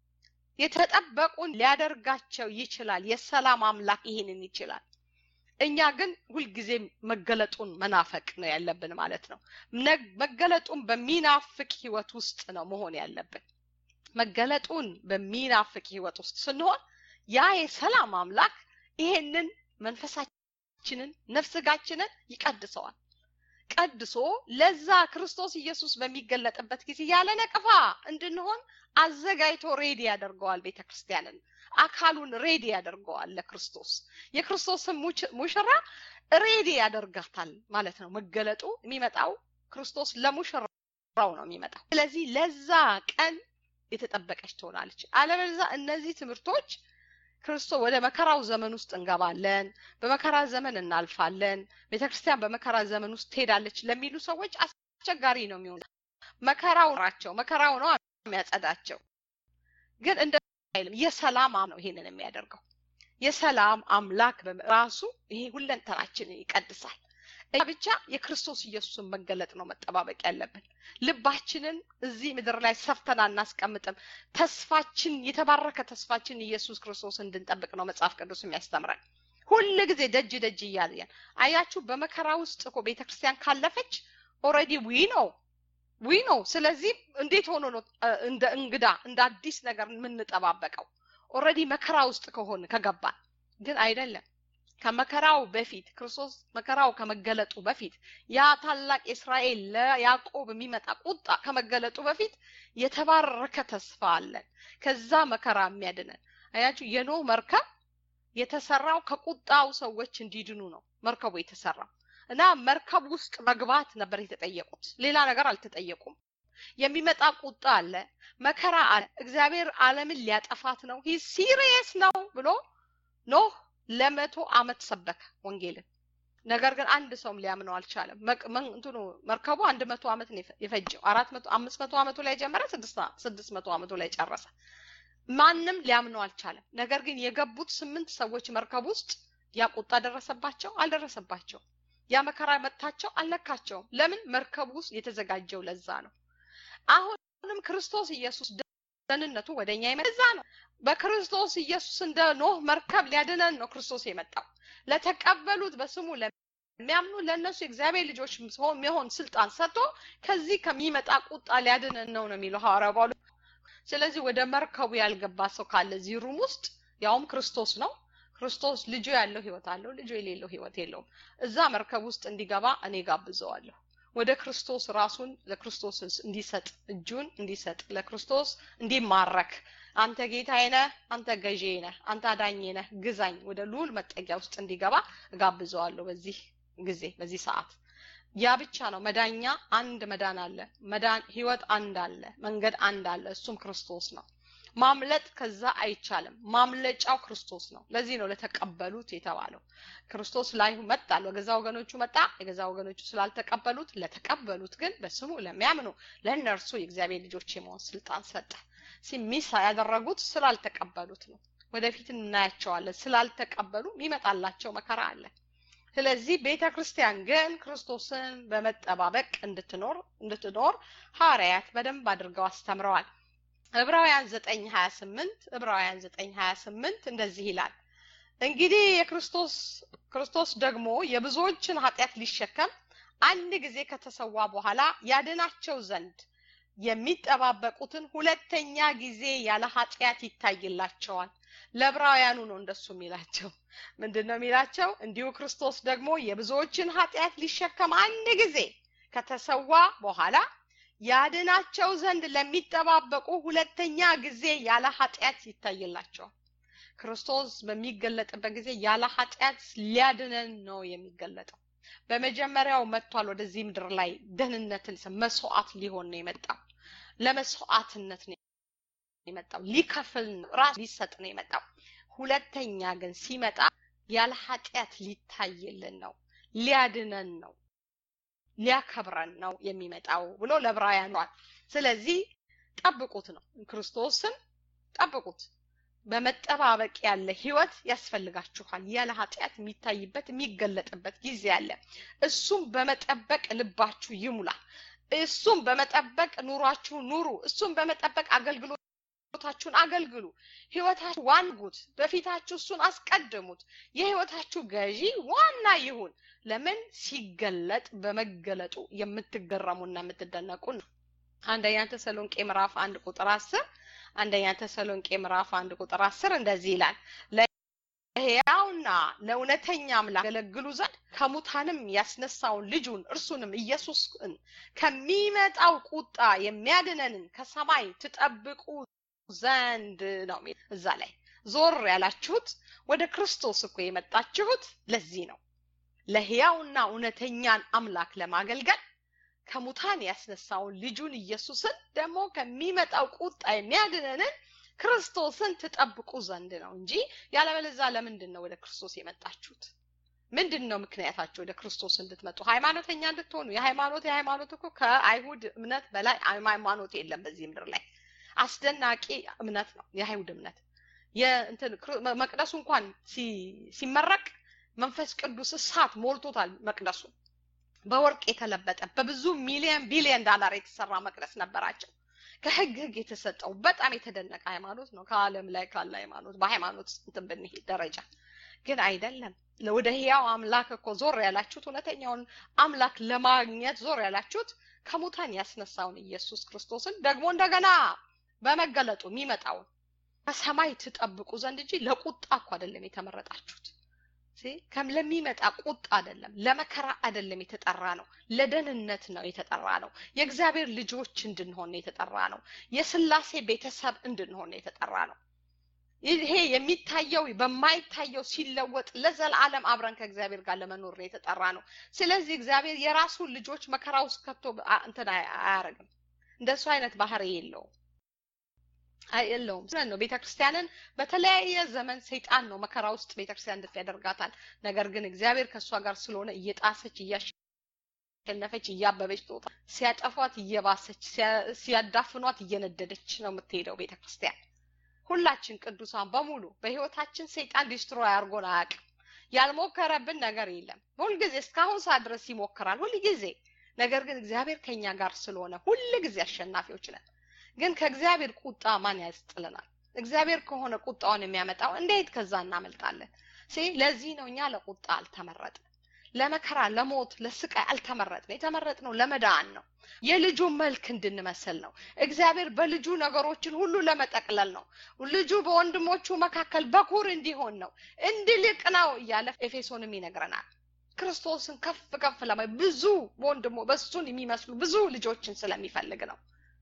የተጠበቁን ሊያደርጋቸው ይችላል። የሰላም አምላክ ይህንን ይችላል። እኛ ግን ሁልጊዜ መገለጡን መናፈቅ ነው ያለብን ማለት ነው። መገለጡን በሚናፍቅ ህይወት ውስጥ ነው መሆን ያለብን። መገለጡን በሚናፍቅ ህይወት ውስጥ ስንሆን ያ የሰላም አምላክ ይሄንን መንፈሳችንን ነፍስጋችንን ይቀድሰዋል። ቀድሶ ለዛ ክርስቶስ ኢየሱስ በሚገለጥበት ጊዜ ያለ ነቀፋ እንድንሆን አዘጋጅቶ ሬዲ ያደርገዋል። ቤተ ክርስቲያንን አካሉን ሬዲ ያደርገዋል ለክርስቶስ። የክርስቶስን ሙሽራ ሬዲ ያደርጋታል ማለት ነው። መገለጡ የሚመጣው ክርስቶስ ለሙሽራው ነው የሚመጣው። ስለዚህ ለዛ ቀን የተጠበቀች ትሆናለች። አለበለዚያ እነዚህ ትምህርቶች ክርስቶስ ወደ መከራው ዘመን ውስጥ እንገባለን፣ በመከራ ዘመን እናልፋለን፣ ቤተክርስቲያን በመከራ ዘመን ውስጥ ትሄዳለች ለሚሉ ሰዎች አስቸጋሪ ነው የሚሆኑ። መከራው ናቸው መከራው ነው የሚያጸዳቸው። ግን እንደ አይልም የሰላም ነው ይሄንን የሚያደርገው የሰላም አምላክ ራሱ ይሄ ሁለንተናችንን ይቀድሳል። እኛ ብቻ የክርስቶስ ኢየሱስን መገለጥ ነው መጠባበቅ ያለብን። ልባችንን እዚህ ምድር ላይ ሰፍተን አናስቀምጥም። ተስፋችን የተባረከ ተስፋችን ኢየሱስ ክርስቶስ እንድንጠብቅ ነው መጽሐፍ ቅዱስ የሚያስተምረን። ሁል ጊዜ ደጅ ደጅ እያለን አያችሁ። በመከራ ውስጥ እኮ ቤተ ክርስቲያን ካለፈች ኦልሬዲ ዊ ነው ዊ ነው። ስለዚህ እንዴት ሆኖ ነው እንደ እንግዳ እንደ አዲስ ነገር የምንጠባበቀው? ኦልሬዲ መከራ ውስጥ ከሆን ከገባን ግን አይደለም። ከመከራው በፊት ክርስቶስ መከራው ከመገለጡ በፊት ያ ታላቅ እስራኤል ለያዕቆብ የሚመጣ ቁጣ ከመገለጡ በፊት የተባረከ ተስፋ አለን። ከዛ መከራ የሚያድነን አያችሁ። የኖህ መርከብ የተሰራው ከቁጣው ሰዎች እንዲድኑ ነው መርከቡ የተሰራው እና መርከብ ውስጥ መግባት ነበር የተጠየቁት። ሌላ ነገር አልተጠየቁም። የሚመጣ ቁጣ አለ፣ መከራ አለ። እግዚአብሔር ዓለምን ሊያጠፋት ነው፣ ሂ ሲሪየስ ነው ብሎ ኖህ ለመቶ አመት ሰበከ ወንጌልን። ነገር ግን አንድ ሰውም ሊያምነው አልቻለም። እንትኑ መርከቡ አንድ መቶ አመት ነው የፈጀው። አራት መቶ አምስት መቶ አመቱ ላይ ጀመረ፣ ስድስት መቶ አመቱ ላይ ጨረሰ። ማንም ሊያምነው አልቻለም። ነገር ግን የገቡት ስምንት ሰዎች መርከብ ውስጥ ያ ቁጣ ደረሰባቸው? አልደረሰባቸውም። ያ መከራ መታቸው? አልነካቸውም። ለምን? መርከቡ ውስጥ የተዘጋጀው ለዛ ነው። አሁንም ክርስቶስ ኢየሱስ ደህንነቱ ወደ እኛ የመጣ ነው። በክርስቶስ ኢየሱስ እንደ ኖህ መርከብ ሊያድነን ነው ክርስቶስ የመጣው። ለተቀበሉት በስሙ ለሚያምኑ ለእነሱ የእግዚአብሔር ልጆች የሚሆን ስልጣን ሰጥቶ ከዚህ ከሚመጣ ቁጣ ሊያድነን ነው ነው የሚለው ሐዋርያው ጳውሎስ። ስለዚህ ወደ መርከቡ ያልገባ ሰው ካለ እዚህ ሩም ውስጥ ያውም ክርስቶስ ነው ክርስቶስ ልጁ ያለው ህይወት አለው፣ ልጁ የሌለው ህይወት የለውም። እዛ መርከብ ውስጥ እንዲገባ እኔ ጋብዘዋለሁ። ወደ ክርስቶስ ራሱን ለክርስቶስ እንዲሰጥ እጁን እንዲሰጥ ለክርስቶስ እንዲማረክ አንተ ጌታዬ ነህ፣ አንተ ገዢ ነህ፣ አንተ አዳኜ ነህ፣ ግዛኝ ወደ ልዑል መጠጊያ ውስጥ እንዲገባ እጋብዘዋለሁ። በዚህ ጊዜ በዚህ ሰዓት ያ ብቻ ነው መዳኛ። አንድ መዳን አለ። መዳን ህይወት አንድ አለ። መንገድ አንድ አለ። እሱም ክርስቶስ ነው። ማምለጥ ከዛ አይቻልም። ማምለጫው ክርስቶስ ነው። ለዚህ ነው ለተቀበሉት የተባለው። ክርስቶስ ላይ መጣ፣ በገዛ ወገኖቹ መጣ፣ የገዛ ወገኖቹ ስላልተቀበሉት፣ ለተቀበሉት ግን በስሙ ለሚያምኑ ለእነርሱ የእግዚአብሔር ልጆች የመሆን ስልጣን ሰጠ። ሲሚስ ያደረጉት ስላልተቀበሉት ነው። ወደፊት እናያቸዋለን። ስላልተቀበሉ የሚመጣላቸው መከራ አለ። ስለዚህ ቤተ ክርስቲያን ግን ክርስቶስን በመጠባበቅ እንድትኖር እንድትኖር ሐዋርያት በደንብ አድርገው አስተምረዋል። ዕብራውያን 9:28 ዕብራውያን 9:28 እንደዚህ ይላል እንግዲህ የክርስቶስ ክርስቶስ ደግሞ የብዙዎችን ኃጢአት ሊሸከም አንድ ጊዜ ከተሰዋ በኋላ ያድናቸው ዘንድ የሚጠባበቁትን ሁለተኛ ጊዜ ያለ ኃጢአት ይታይላቸዋል። ለዕብራውያኑ ነው እንደሱ የሚላቸው። ምንድን ነው የሚላቸው? እንዲሁ ክርስቶስ ደግሞ የብዙዎችን ኃጢአት ሊሸከም አንድ ጊዜ ከተሰዋ በኋላ ያድናቸው ዘንድ ለሚጠባበቁ ሁለተኛ ጊዜ ያለ ኃጢአት ይታይላቸዋል። ክርስቶስ በሚገለጥበት ጊዜ ያለ ኃጢአት ሊያድነን ነው የሚገለጠው። በመጀመሪያው መጥቷል ወደዚህ ምድር ላይ ደህንነትን መስዋዕት ሊሆን ነው የመጣው። ለመስዋዕትነት ነው የመጣው። ሊከፍል ነው፣ ራስ ሊሰጥ ነው የመጣው። ሁለተኛ ግን ሲመጣ ያለ ኃጢአት ሊታይልን ነው፣ ሊያድነን ነው፣ ሊያከብረን ነው የሚመጣው ብሎ ለዕብራውያን ስለዚህ ጠብቁት ነው ክርስቶስን ጠብቁት። በመጠባበቅ ያለ ህይወት ያስፈልጋችኋል። ያለ ኃጢአት የሚታይበት የሚገለጥበት ጊዜ አለ። እሱም በመጠበቅ ልባችሁ ይሙላ። እሱም በመጠበቅ ኑሯችሁ ኑሩ። እሱም በመጠበቅ አገልግሎታችሁን አገልግሉ። ህይወታችሁ ዋንጉት። በፊታችሁ እሱን አስቀድሙት። የህይወታችሁ ገዢ ዋና ይሁን። ለምን ሲገለጥ በመገለጡ የምትገረሙና የምትደነቁ ነው። አንደኛ ተሰሎንቄ ምዕራፍ አንድ ቁጥር አስር አንደኛ ተሰሎንቄ ምዕራፍ አንድ ቁጥር አስር እንደዚህ ይላል ለሕያውና ለእውነተኛ አምላክ ያገለግሉ ዘንድ ከሙታንም ያስነሳውን ልጁን እርሱንም ኢየሱስን ከሚመጣው ቁጣ የሚያድነንን ከሰማይ ትጠብቁ ዘንድ ነው እዛ ላይ ዞር ያላችሁት ወደ ክርስቶስ እኮ የመጣችሁት ለዚህ ነው ለሕያውና እውነተኛን አምላክ ለማገልገል ከሙታን ያስነሳውን ልጁን ኢየሱስን ደግሞ ከሚመጣው ቁጣ የሚያድነንን ክርስቶስን ትጠብቁ ዘንድ ነው እንጂ ያለበለዚያ ለምንድን ነው ወደ ክርስቶስ የመጣችሁት? ምንድን ነው ምክንያታችሁ ወደ ክርስቶስ እንድትመጡ? ሃይማኖተኛ እንድትሆኑ። የሃይማኖት የሃይማኖት እኮ ከአይሁድ እምነት በላይ ሃይማኖት የለም በዚህ ምድር ላይ። አስደናቂ እምነት ነው የአይሁድ እምነት። የእንትን መቅደሱ እንኳን ሲመረቅ መንፈስ ቅዱስ እሳት ሞልቶታል መቅደሱ በወርቅ የተለበጠ በብዙ ሚሊዮን ቢሊዮን ዳላር የተሰራ መቅደስ ነበራቸው። ከህግ ህግ የተሰጠው በጣም የተደነቀ ሃይማኖት ነው። ከዓለም ላይ ካለ ሃይማኖት በሃይማኖት እንትን ብንሄድ ደረጃ ግን አይደለም። ወደ ህያው አምላክ እኮ ዞር ያላችሁት እውነተኛውን አምላክ ለማግኘት ዞር ያላችሁት ከሙታን ያስነሳውን ኢየሱስ ክርስቶስን ደግሞ እንደገና በመገለጡ የሚመጣውን ከሰማይ ትጠብቁ ዘንድ እንጂ ለቁጣ እኮ አይደለም የተመረጣችሁት። ለሚመጣ ቁጣ አይደለም፣ ለመከራ አይደለም የተጠራ ነው። ለደህንነት ነው የተጠራ ነው። የእግዚአብሔር ልጆች እንድንሆን የተጠራ ነው። የስላሴ ቤተሰብ እንድንሆን የተጠራ ነው። ይሄ የሚታየው በማይታየው ሲለወጥ ለዘላለም አብረን ከእግዚአብሔር ጋር ለመኖር ነው የተጠራ ነው። ስለዚህ እግዚአብሔር የራሱን ልጆች መከራ ውስጥ ከቶ እንትን አያደርግም። እንደሱ አይነት ባህሪ የለውም የለውም ነው። ቤተ ክርስቲያንን በተለያየ ዘመን ሰይጣን ነው መከራ ውስጥ ቤተ ክርስቲያን እንድት ያደርጋታል። ነገር ግን እግዚአብሔር ከእሷ ጋር ስለሆነ እየጣሰች እያሸነፈች እያበበች ትወጣ፣ ሲያጠፏት እየባሰች ሲያዳፍኗት እየነደደች ነው የምትሄደው ቤተ ክርስቲያን። ሁላችን ቅዱሳን በሙሉ በህይወታችን ሰይጣን ዲስትሮይ አድርጎን አያውቅም። ያልሞከረብን ነገር የለም። ሁልጊዜ እስካሁን ሰዓት ድረስ ይሞክራል፣ ሁልጊዜ። ነገር ግን እግዚአብሔር ከኛ ጋር ስለሆነ ሁልጊዜ አሸናፊዎች ነን። ግን ከእግዚአብሔር ቁጣ ማን ያስጥለናል? እግዚአብሔር ከሆነ ቁጣውን የሚያመጣው እንዴት ከዛ እናመልጣለን? ለዚህ ነው እኛ ለቁጣ አልተመረጥን፣ ለመከራ፣ ለሞት፣ ለስቃይ አልተመረጥን። የተመረጥነው ለመዳን ነው። የልጁ መልክ እንድንመስል ነው። እግዚአብሔር በልጁ ነገሮችን ሁሉ ለመጠቅለል ነው። ልጁ በወንድሞቹ መካከል በኩር እንዲሆን ነው፣ እንዲልቅ ነው እያለ ኤፌሶንም ይነግረናል። ክርስቶስን ከፍ ከፍ ለማ ብዙ በወንድሞ በሱን የሚመስሉ ብዙ ልጆችን ስለሚፈልግ ነው።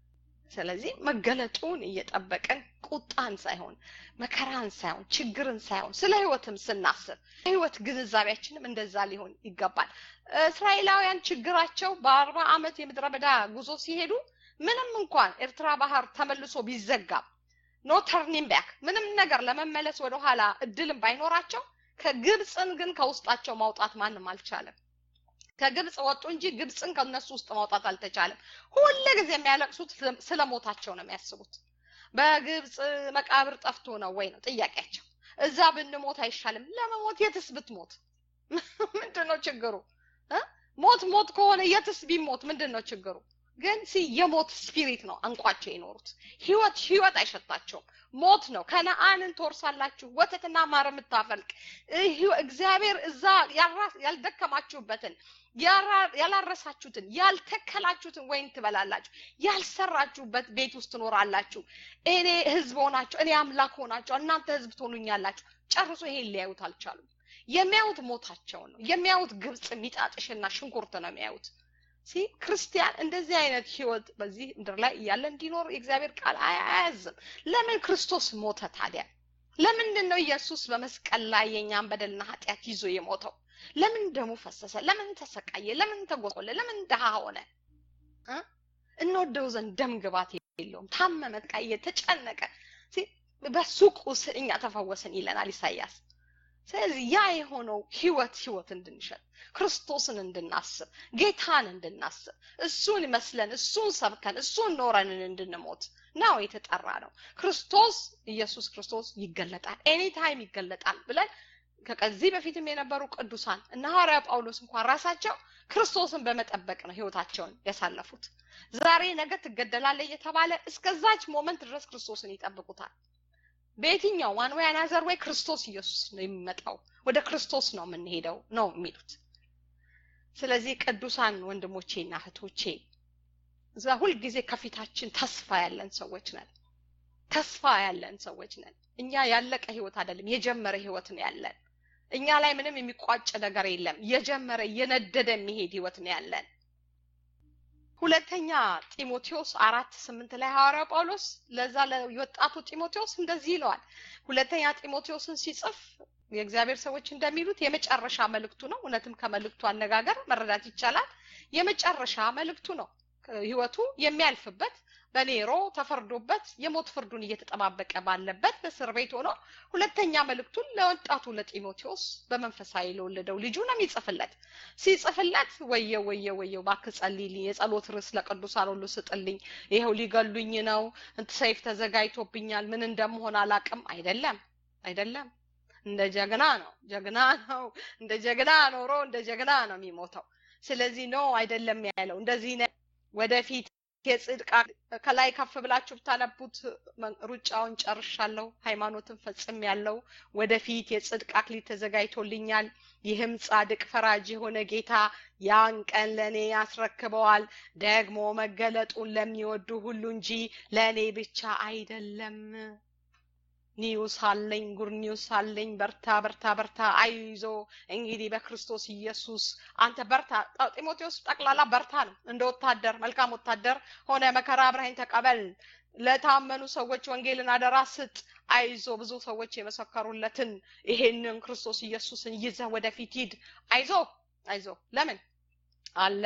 ስለዚህ መገለጡን እየጠበቅን ቁጣን ሳይሆን መከራን ሳይሆን ችግርን ሳይሆን ስለ ህይወትም ስናስብ ህይወት ግንዛቤያችንም እንደዛ ሊሆን ይገባል። እስራኤላውያን ችግራቸው በአርባ ዓመት የምድረ በዳ ጉዞ ሲሄዱ ምንም እንኳን ኤርትራ ባህር ተመልሶ ቢዘጋም ኖ ተርኒንግ ባክ ምንም ነገር ለመመለስ ወደኋላ እድልም ባይኖራቸው ከግብፅን ግን ከውስጣቸው ማውጣት ማንም አልቻለም። ከግብፅ ወጡ እንጂ ግብፅን ከነሱ ውስጥ ማውጣት አልተቻለም። ሁል ጊዜ የሚያለቅሱት ስለ ሞታቸው ነው የሚያስቡት። በግብፅ መቃብር ጠፍቶ ነው ወይ ነው ጥያቄያቸው። እዛ ብንሞት አይሻልም? ለመሞት የትስ ብትሞት ምንድን ነው ችግሩ? ሞት ሞት ከሆነ የትስ ቢሞት ምንድን ነው ችግሩ? ግን ሲ የሞት ስፒሪት ነው አንቋቸው የኖሩት። ህይወት ህይወት አይሸታቸውም። ሞት ነው። ከነአንን ትወርሳላችሁ፣ ወተትና ማር የምታፈልቅ እግዚአብሔር እዛ ያልደከማችሁበትን ያላረሳችሁትን ያልተከላችሁትን ወይን ትበላላችሁ፣ ያልሰራችሁበት ቤት ውስጥ ትኖራላችሁ። እኔ ህዝብ ሆናችሁ እኔ አምላክ ሆናችሁ እናንተ ህዝብ ትሆኑኛላችሁ። ጨርሶ ይሄን ሊያዩት አልቻሉም። የሚያዩት ሞታቸውን ነው የሚያዩት። ግብፅ ሚጣጥሽና ሽንኩርት ነው የሚያዩት። ሲ ክርስቲያን እንደዚህ አይነት ህይወት በዚህ ምድር ላይ እያለ እንዲኖር የእግዚአብሔር ቃል አያዝም። ለምን ክርስቶስ ሞተ ታዲያ? ለምንድን ነው ኢየሱስ በመስቀል ላይ የእኛን በደልና ኃጢአት ይዞ የሞተው? ለምን ደሙ ፈሰሰ? ለምን ተሰቃየ? ለምን ተጎሰቆለ? ለምን ድሃ ሆነ? እንወደው ዘንድ ደም ግባት የለውም። ታመመ፣ ተቃየ፣ ተጨነቀ። በሱ ቁስል እኛ ተፈወስን ይለናል ኢሳያስ። ስለዚህ ያ የሆነው ህይወት ህይወት እንድንሸጥ ክርስቶስን እንድናስብ ጌታን እንድናስብ እሱን መስለን እሱን ሰብከን እሱን ኖረንን እንድንሞት ነው የተጠራ ነው። ክርስቶስ ኢየሱስ ክርስቶስ ይገለጣል፣ ኤኒታይም ይገለጣል ብለን ከዚህ በፊትም የነበሩ ቅዱሳን እና ሐዋርያ ጳውሎስ እንኳን ራሳቸው ክርስቶስን በመጠበቅ ነው ህይወታቸውን ያሳለፉት። ዛሬ ነገ ትገደላለህ እየተባለ እስከዛች ሞመንት ድረስ ክርስቶስን ይጠብቁታል። በየትኛው ዋን ወይ አናዘር ወይ ክርስቶስ ኢየሱስ ነው የሚመጣው፣ ወደ ክርስቶስ ነው የምንሄደው ነው የሚሉት። ስለዚህ ቅዱሳን ወንድሞቼና እህቶቼ እዛ ሁልጊዜ ከፊታችን ተስፋ ያለን ሰዎች ነን። ተስፋ ያለን ሰዎች ነን። እኛ ያለቀ ህይወት አይደለም፣ የጀመረ ህይወት ነው ያለን። እኛ ላይ ምንም የሚቋጭ ነገር የለም። የጀመረ እየነደደ የሚሄድ ህይወት ነው ያለን። ሁለተኛ ጢሞቴዎስ አራት ስምንት ላይ ሐዋርያው ጳውሎስ ለዛ ለወጣቱ ጢሞቴዎስ እንደዚህ ይለዋል። ሁለተኛ ጢሞቴዎስን ሲጽፍ የእግዚአብሔር ሰዎች እንደሚሉት የመጨረሻ መልእክቱ ነው። እውነትም ከመልእክቱ አነጋገር መረዳት ይቻላል። የመጨረሻ መልእክቱ ነው። ህይወቱ የሚያልፍበት በኔሮ ተፈርዶበት የሞት ፍርዱን እየተጠባበቀ ባለበት በእስር ቤት ሆኖ ሁለተኛ መልእክቱን ለወጣቱ ለጢሞቴዎስ በመንፈሳዊ ለወለደው ልጁ ነው የሚጽፍለት። ሲጽፍለት ወየው ወየው ወየው እባክህ ጸልይልኝ፣ የጸሎት ርዕስ ለቅዱሳን ሁሉ ስጥልኝ፣ ይኸው ሊገሉኝ ነው፣ ሰይፍ ተዘጋጅቶብኛል፣ ምን እንደምሆን አላቅም። አይደለም አይደለም፣ እንደ ጀግና ነው ጀግና ነው እንደ ጀግና ኖሮ እንደ ጀግና ነው የሚሞተው። ስለዚህ ነው አይደለም ያለው እንደዚህ ነው ወደፊት የጽድቅ ከላይ ከፍ ብላችሁ ብታነቡት ሩጫውን ጨርሻለሁ፣ ሃይማኖትን ፈጽም ያለው ወደፊት የጽድቅ አክሊል ተዘጋጅቶልኛል። ይህም ጻድቅ ፈራጅ የሆነ ጌታ ያን ቀን ለእኔ ያስረክበዋል። ደግሞ መገለጡን ለሚወዱ ሁሉ እንጂ ለእኔ ብቻ አይደለም። ኒውስ አለኝ፣ ጉድ ኒውስ አለኝ። በርታ በርታ በርታ፣ አይዞ እንግዲህ በክርስቶስ ኢየሱስ አንተ በርታ። ጢሞቴዎስ ጠቅላላ በርታ ነው። እንደ ወታደር መልካም ወታደር ሆነ መከራ አብረኸኝ ተቀበል። ለታመኑ ሰዎች ወንጌልን አደራ ስጥ። አይዞ ብዙ ሰዎች የመሰከሩለትን ይሄንን ክርስቶስ ኢየሱስን ይዘህ ወደፊት ሂድ። አይዞ አይዞ። ለምን አለ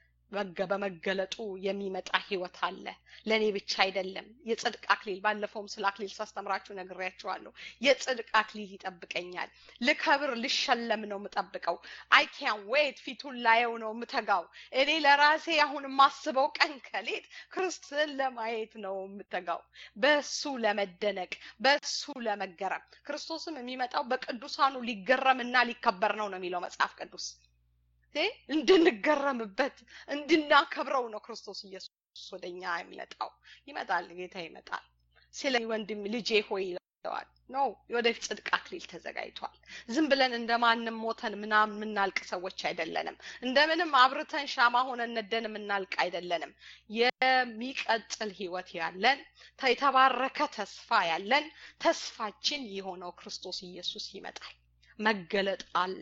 በመገለጡ የሚመጣ ህይወት አለ። ለእኔ ብቻ አይደለም። የጽድቅ አክሊል ባለፈውም ስለ አክሊል ሳስተምራችሁ ነግሬያችኋለሁ። የጽድቅ አክሊል ይጠብቀኛል። ልከብር ልሸለም ነው የምጠብቀው። አይ ካን ዌት ፊቱን ላየው ነው የምተጋው። እኔ ለራሴ አሁን የማስበው ቀን ከሌት ክርስቶስን ለማየት ነው የምተጋው፣ በሱ ለመደነቅ፣ በሱ ለመገረም። ክርስቶስም የሚመጣው በቅዱሳኑ ሊገረምና ሊከበር ነው ነው የሚለው መጽሐፍ ቅዱስ። እንድንገረምበት እንድናከብረው ነው ክርስቶስ ኢየሱስ ወደኛ የሚመጣው። ይመጣል፣ ጌታ ይመጣል። ስለ ወንድም ልጄ ሆይ ይለዋል። ነው ወደፊት ጽድቅ አክሊል ተዘጋጅቷል። ዝም ብለን እንደማንም ሞተን ምናምን የምናልቅ ሰዎች አይደለንም። እንደምንም አብርተን ሻማ ሆነን ነደን የምናልቅ አይደለንም። የሚቀጥል ህይወት ያለን የተባረከ ተስፋ ያለን ተስፋችን የሆነው ክርስቶስ ኢየሱስ ይመጣል። መገለጥ አለ፣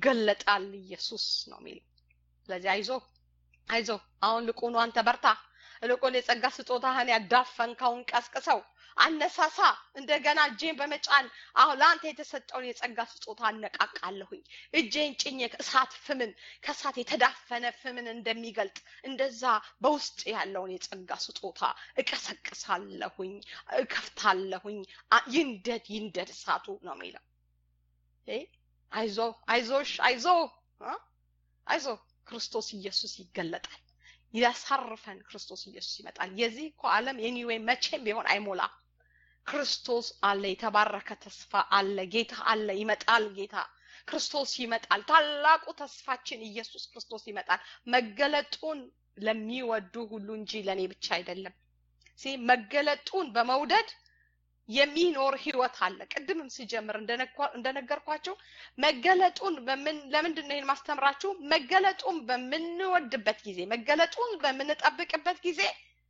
ይገለጣል ኢየሱስ ነው የሚለው። ስለዚህ አይዞ አይዞ፣ አሁን ልቁኑ አንተ በርታ፣ እልቁን የጸጋ ስጦታህን ያዳፈንከውን ቀስቅሰው አነሳሳ እንደገና እጄን በመጫን አሁን ለአንተ የተሰጠውን የጸጋ ስጦታ አነቃቃለሁኝ እጄን ጭኜ እሳት ፍምን ከእሳት የተዳፈነ ፍምን እንደሚገልጥ እንደዛ በውስጥ ያለውን የጸጋ ስጦታ እቀሰቅሳለሁኝ እከፍታለሁኝ ይንደድ ይንደድ እሳቱ ነው የሚለው አይዞ አይዞሽ አይዞ አይዞ ክርስቶስ ኢየሱስ ይገለጣል ያሳርፈን ክርስቶስ ኢየሱስ ይመጣል የዚህ እኮ ዓለም ኤኒዌይ መቼም ቢሆን አይሞላም ክርስቶስ አለ የተባረከ ተስፋ አለ ጌታ አለ ይመጣል ጌታ ክርስቶስ ይመጣል ታላቁ ተስፋችን ኢየሱስ ክርስቶስ ይመጣል መገለጡን ለሚወዱ ሁሉ እንጂ ለእኔ ብቻ አይደለም መገለጡን በመውደድ የሚኖር ህይወት አለ ቅድምም ሲጀምር እንደነገርኳቸው መገለጡን ለምንድን ነው ይህን ማስተምራችሁ መገለጡን በምንወድበት ጊዜ መገለጡን በምንጠብቅበት ጊዜ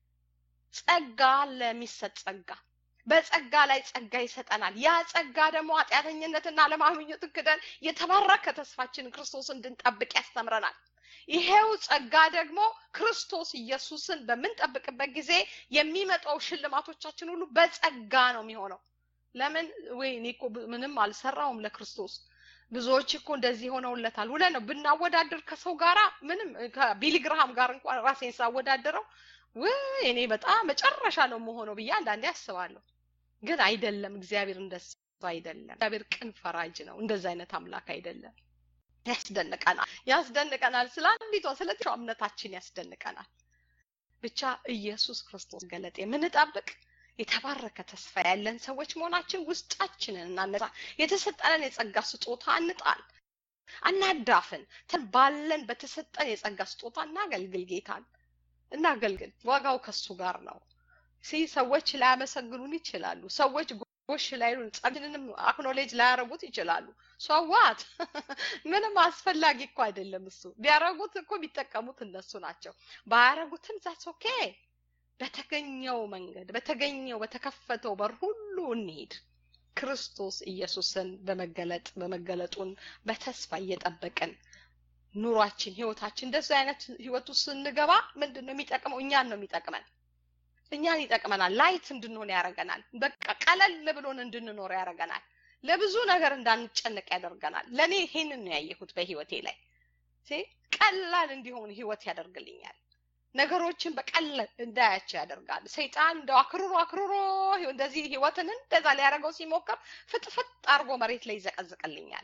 ጸጋ ለሚሰጥ ጸጋ በጸጋ ላይ ጸጋ ይሰጠናል ያ ጸጋ ደግሞ ኃጢአተኝነትና አለማምኘትን ክደን የተባረከ ተስፋችን ክርስቶስ እንድንጠብቅ ያስተምረናል ይሄው ጸጋ ደግሞ ክርስቶስ ኢየሱስን በምንጠብቅበት ጊዜ የሚመጣው ሽልማቶቻችን ሁሉ በጸጋ ነው የሚሆነው ለምን ወይ እኔ እኮ ምንም አልሰራውም ለክርስቶስ ብዙዎች እኮ እንደዚህ ሆነውለታል ውለ ነው ብናወዳደር ከሰው ጋራ ምንም ከቢሊግርሃም ጋር እንኳን ራሴን ሳወዳደረው ውይ እኔ በጣም መጨረሻ ነው መሆነው ብዬ አንዳንዴ አስባለሁ ግን አይደለም እግዚአብሔር እንደሱ አይደለም እግዚአብሔር ቅን ፈራጅ ነው እንደዚ አይነት አምላክ አይደለም ያስደንቀናል ያስደንቀናል ስለ አንዲቷ ስለ እምነታችን ያስደንቀናል ብቻ ኢየሱስ ክርስቶስ ገለጥ የምንጠብቅ የተባረከ ተስፋ ያለን ሰዎች መሆናችን ውስጣችንን እናነሳ የተሰጠንን የጸጋ ስጦታ እንጣል አናዳፍን ባለን በተሰጠን የጸጋ ስጦታ እናገልግል ጌታን እናገልግል ዋጋው ከሱ ጋር ነው ሲ ሰዎች ላያመሰግኑን ይችላሉ ሰዎች ጎሽ ላይሉን ጸጋችንንም አክኖሌጅ ላያረጉት ይችላሉ ሰዋት ምንም አስፈላጊ እኮ አይደለም እሱ ቢያረጉት እኮ ቢጠቀሙት እነሱ ናቸው ባያረጉትም ዛስ ኦኬ በተገኘው መንገድ በተገኘው በተከፈተው በር ሁሉ እንሄድ ክርስቶስ ኢየሱስን በመገለጥ በመገለጡን በተስፋ እየጠበቅን ኑሯችን ህይወታችን እንደዚህ አይነት ህይወት ውስጥ ስንገባ ምንድን ነው የሚጠቅመው እኛን ነው የሚጠቅመን እኛን ይጠቅመናል ላይት እንድንሆን ያደርገናል በቃ ቀለል ብሎን እንድንኖር ያደርገናል ለብዙ ነገር እንዳንጨነቅ ያደርገናል ለእኔ ይሄንን ነው ያየሁት በህይወቴ ላይ ቀላል እንዲሆን ህይወት ያደርግልኛል ነገሮችን በቀላል እንዳያቸው ያደርጋል ሰይጣን እንደው አክርሮ አክርሮ እንደዚህ ህይወትን እንደዛ ሊያደርገው ሲሞክር ፍጥፍጥ አርጎ መሬት ላይ ይዘቀዝቅልኛል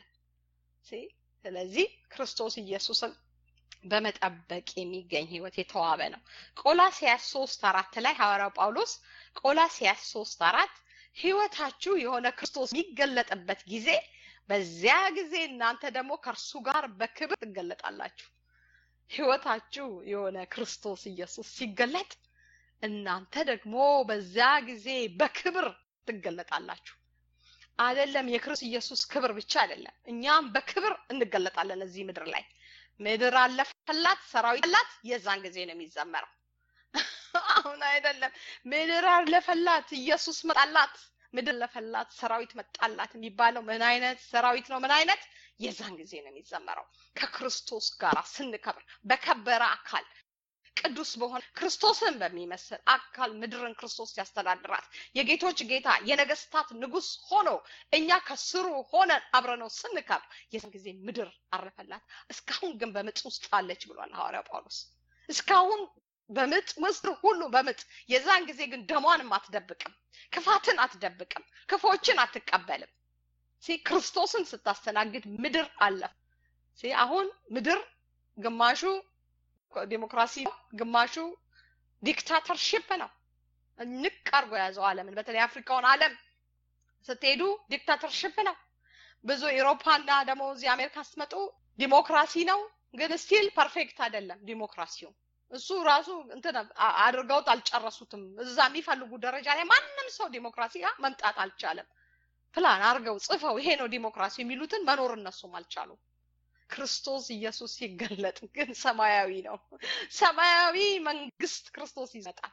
ስለዚህ ክርስቶስ ኢየሱስን በመጠበቅ የሚገኝ ህይወት የተዋበ ነው ቆላሲያስ ሶስት አራት ላይ ሐዋርያው ጳውሎስ ቆላሲያስ ሶስት አራት ህይወታችሁ የሆነ ክርስቶስ የሚገለጥበት ጊዜ በዚያ ጊዜ እናንተ ደግሞ ከእርሱ ጋር በክብር ትገለጣላችሁ ህይወታችሁ የሆነ ክርስቶስ ኢየሱስ ሲገለጥ እናንተ ደግሞ በዚያ ጊዜ በክብር ትገለጣላችሁ አይደለም የክርስቶስ ኢየሱስ ክብር ብቻ አይደለም እኛም በክብር እንገለጣለን እዚህ ምድር ላይ ምድር አለፈላት ሰራዊት አላት የዛን ጊዜ ነው የሚዘመረው አሁን አይደለም ምድር አለፈላት ኢየሱስ መጣላት ምድር ለፈላት ሰራዊት መጣላት የሚባለው ምን አይነት ሰራዊት ነው ምን አይነት የዛን ጊዜ ነው የሚዘመረው ከክርስቶስ ጋር ስንከብር በከበረ አካል ቅዱስ በሆነ ክርስቶስን በሚመስል አካል ምድርን ክርስቶስ ያስተዳድራት የጌቶች ጌታ የነገስታት ንጉስ ሆኖ እኛ ከስሩ ሆነን አብረነው ስንከብር የዛን ጊዜ ምድር አረፈላት እስካሁን ግን በምጥ ውስጥ አለች ብሏል ሐዋርያው ጳውሎስ እስካሁን በምጥ ምስር ሁሉ በምጥ የዛን ጊዜ ግን ደሟንም አትደብቅም ክፋትን አትደብቅም ክፎችን አትቀበልም ክርስቶስን ስታስተናግድ ምድር አለፍ አሁን ምድር ግማሹ ዲሞክራሲ ግማሹ ዲክታተርሽፕ ነው ንቅ አርጎ የያዘው አለምን በተለይ አፍሪካውን አለም ስትሄዱ ዲክታተርሽፕ ነው ብዙ ኤሮፓና ደግሞ እዚህ አሜሪካ ስትመጡ ዲሞክራሲ ነው ግን ስቲል ፐርፌክት አይደለም ዲሞክራሲው እሱ ራሱ እንትን አድርገውት አልጨረሱትም እዛ የሚፈልጉ ደረጃ ላይ ማንም ሰው ዲሞክራሲ ጋር መምጣት አልቻለም ፕላን አርገው ጽፈው ይሄ ነው ዲሞክራሲ የሚሉትን መኖር እነሱም አልቻሉም ክርስቶስ ኢየሱስ ሲገለጥ ግን ሰማያዊ ነው ሰማያዊ መንግስት ክርስቶስ ይመጣል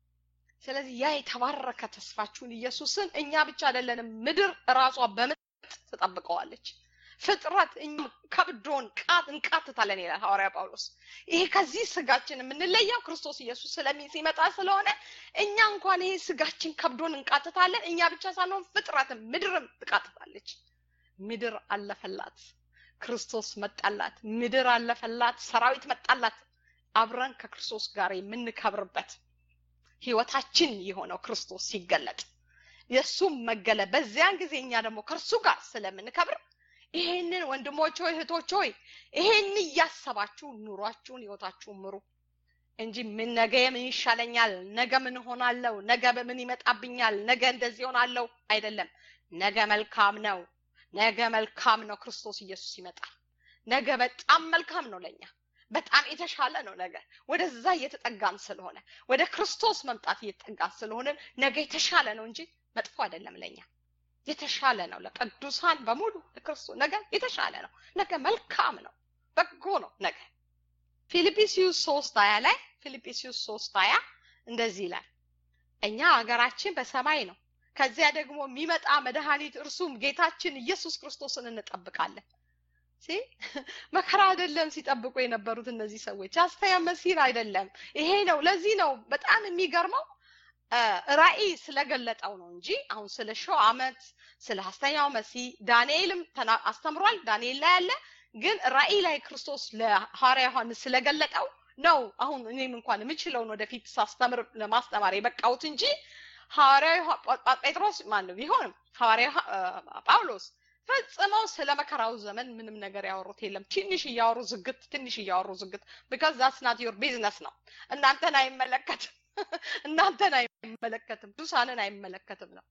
ስለዚህ ያ የተባረከ ተስፋችሁን ኢየሱስን እኛ ብቻ አይደለንም ምድር ራሷ በምጥ ትጠብቀዋለች ፍጥረት እኛም ከብዶን ቃት እንቃትታለን ይላል ሐዋርያ ጳውሎስ። ይሄ ከዚህ ስጋችን የምንለየው ክርስቶስ ኢየሱስ ስለሚ ሲመጣ ስለሆነ እኛ እንኳን ይሄ ስጋችን ከብዶን እንቃትታለን። እኛ ብቻ ሳንሆን ፍጥረትም ምድርም ትቃትታለች። ምድር አለፈላት፣ ክርስቶስ መጣላት። ምድር አለፈላት፣ ሰራዊት መጣላት። አብረን ከክርስቶስ ጋር የምንከብርበት ህይወታችን የሆነው ክርስቶስ ሲገለጥ የእሱም መገለጥ በዚያን ጊዜ እኛ ደግሞ ከእርሱ ጋር ስለምንከብር ይሄንን ወንድሞች ሆይ እህቶች ሆይ ይሄን እያሰባችሁ ኑሯችሁን ህይወታችሁን ምሩ እንጂ ምን ነገ ምን ይሻለኛል፣ ነገ ምን ሆናለሁ፣ ነገ በምን ይመጣብኛል፣ ነገ እንደዚህ ሆናለሁ አይደለም። ነገ መልካም ነው። ነገ መልካም ነው። ክርስቶስ ኢየሱስ ይመጣል። ነገ በጣም መልካም ነው ለኛ በጣም የተሻለ ነው። ነገ ወደዛ እየተጠጋን ስለሆነ ወደ ክርስቶስ መምጣት እየተጠጋን ስለሆነ ነገ የተሻለ ነው እንጂ መጥፎ አይደለም ለኛ የተሻለ ነው። ለቅዱሳን በሙሉ ለክርስቶስ ነገ የተሻለ ነው። ነገ መልካም ነው፣ በጎ ነው ነገ። ፊልጵስዩስ ሶስት ሀያ ላይ ፊልጵስዩስ ሶስት ሀያ እንደዚህ ይላል እኛ ሀገራችን በሰማይ ነው፣ ከዚያ ደግሞ የሚመጣ መድኃኒት እርሱም ጌታችን ኢየሱስ ክርስቶስን እንጠብቃለን። መከራ አይደለም ሲጠብቁ የነበሩት እነዚህ ሰዎች አስተያ መሲር አይደለም። ይሄ ነው። ለዚህ ነው በጣም የሚገርመው ራእይ ስለገለጠው ነው እንጂ አሁን ስለ ሺው ዓመት ስለ ሀስተኛው መሲህ ዳንኤልም አስተምሯል። ዳንኤል ላይ ያለ ግን ራእይ ላይ ክርስቶስ ለሐዋርያ ዮሐንስ ስለገለጠው ነው። አሁን እኔም እንኳን የምችለውን ወደፊት ሳስተምር ለማስተማር የበቃሁት እንጂ ሐዋርያ ጴጥሮስ ማን ነው ቢሆንም ሐዋርያ ጳውሎስ ፈጽመው ስለ መከራው ዘመን ምንም ነገር ያወሩት የለም። ትንሽ እያወሩ ዝግት፣ ትንሽ እያወሩ ዝግት። ቢካዝ ዛትስ ናት ዮር ቢዝነስ ነው። እናንተን አይመለከትም፣ እናንተን አይመለከትም፣ ቅዱሳንን አይመለከትም ነው።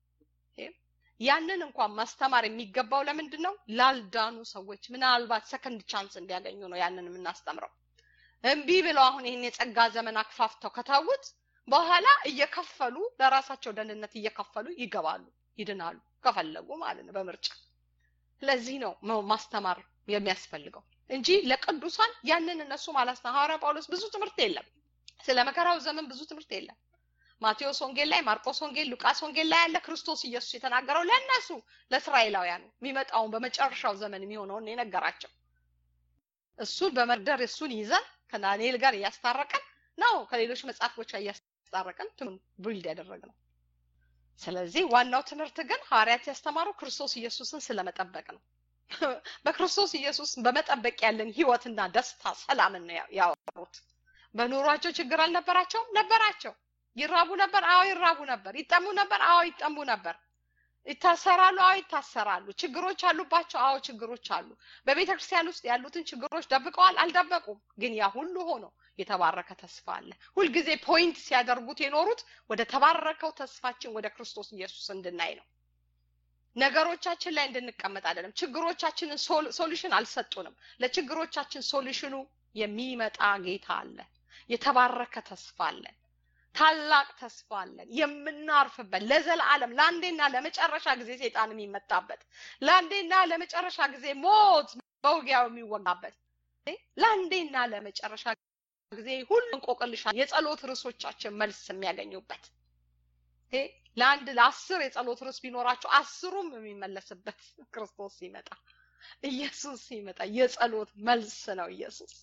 ያንን እንኳን ማስተማር የሚገባው ለምንድን ነው? ላልዳኑ ሰዎች ምናልባት ሰከንድ ቻንስ እንዲያገኙ ነው ያንን የምናስተምረው። እምቢ ብለው አሁን ይህን የጸጋ ዘመን አክፋፍተው ከታውት በኋላ እየከፈሉ ለራሳቸው ደህንነት እየከፈሉ ይገባሉ፣ ይድናሉ ከፈለጉ ማለት ነው በምርጫ። ለዚህ ነው ማስተማር የሚያስፈልገው እንጂ ለቅዱሳን ያንን እነሱ ማለት ነው። ሐዋርያ ጳውሎስ ብዙ ትምህርት የለም ስለ መከራው ዘመን ብዙ ትምህርት የለም። ማቴዎስ ወንጌል ላይ፣ ማርቆስ ወንጌል፣ ሉቃስ ወንጌል ላይ ያለ ክርስቶስ ኢየሱስ የተናገረው ለእነሱ ለእስራኤላውያን የሚመጣውን በመጨረሻው ዘመን የሚሆነውን የነገራቸው እሱን በመርደር እሱን ይዘን ከዳንኤል ጋር እያስታረቀን ነው ከሌሎች መጽሐፎች እያስታረቀን ብልድ ያደረግነው። ስለዚህ ዋናው ትምህርት ግን ሐዋርያት ያስተማሩ ክርስቶስ ኢየሱስን ስለመጠበቅ ነው። በክርስቶስ ኢየሱስ በመጠበቅ ያለን ህይወትና ደስታ ሰላምን ነው ያወሩት። በኑሯቸው ችግር አልነበራቸውም? ነበራቸው። ይራቡ ነበር? አዎ ይራቡ ነበር። ይጠሙ ነበር? አዎ ይጠሙ ነበር። ይታሰራሉ? አዎ ይታሰራሉ። ችግሮች አሉባቸው? አዎ ችግሮች አሉ። በቤተ ክርስቲያን ውስጥ ያሉትን ችግሮች ደብቀዋል? አልደበቁም። ግን ያ ሁሉ ሆኖ የተባረከ ተስፋ አለ። ሁልጊዜ ፖይንት ሲያደርጉት የኖሩት ወደ ተባረከው ተስፋችን ወደ ክርስቶስ ኢየሱስ እንድናይ ነው። ነገሮቻችን ላይ እንድንቀመጥ አይደለም። ችግሮቻችንን ሶሉሽን አልሰጡንም። ለችግሮቻችን ሶሉሽኑ የሚመጣ ጌታ አለ። የተባረከ ተስፋ አለን። ታላቅ ተስፋ አለን። የምናርፍበት ለዘላለም ለአንዴና ለመጨረሻ ጊዜ ሰይጣን የሚመታበት ለአንዴና ለመጨረሻ ጊዜ ሞት በውጊያው የሚወጋበት ለአንዴና ለመጨረሻ ጊዜ ሁሉ እንቆቅልሻ የጸሎት ርዕሶቻችን መልስ የሚያገኙበት ለአንድ ለአስር የጸሎት ርዕስ ቢኖራቸው አስሩም የሚመለስበት ክርስቶስ ሲመጣ ኢየሱስ ሲመጣ የጸሎት መልስ ነው ኢየሱስ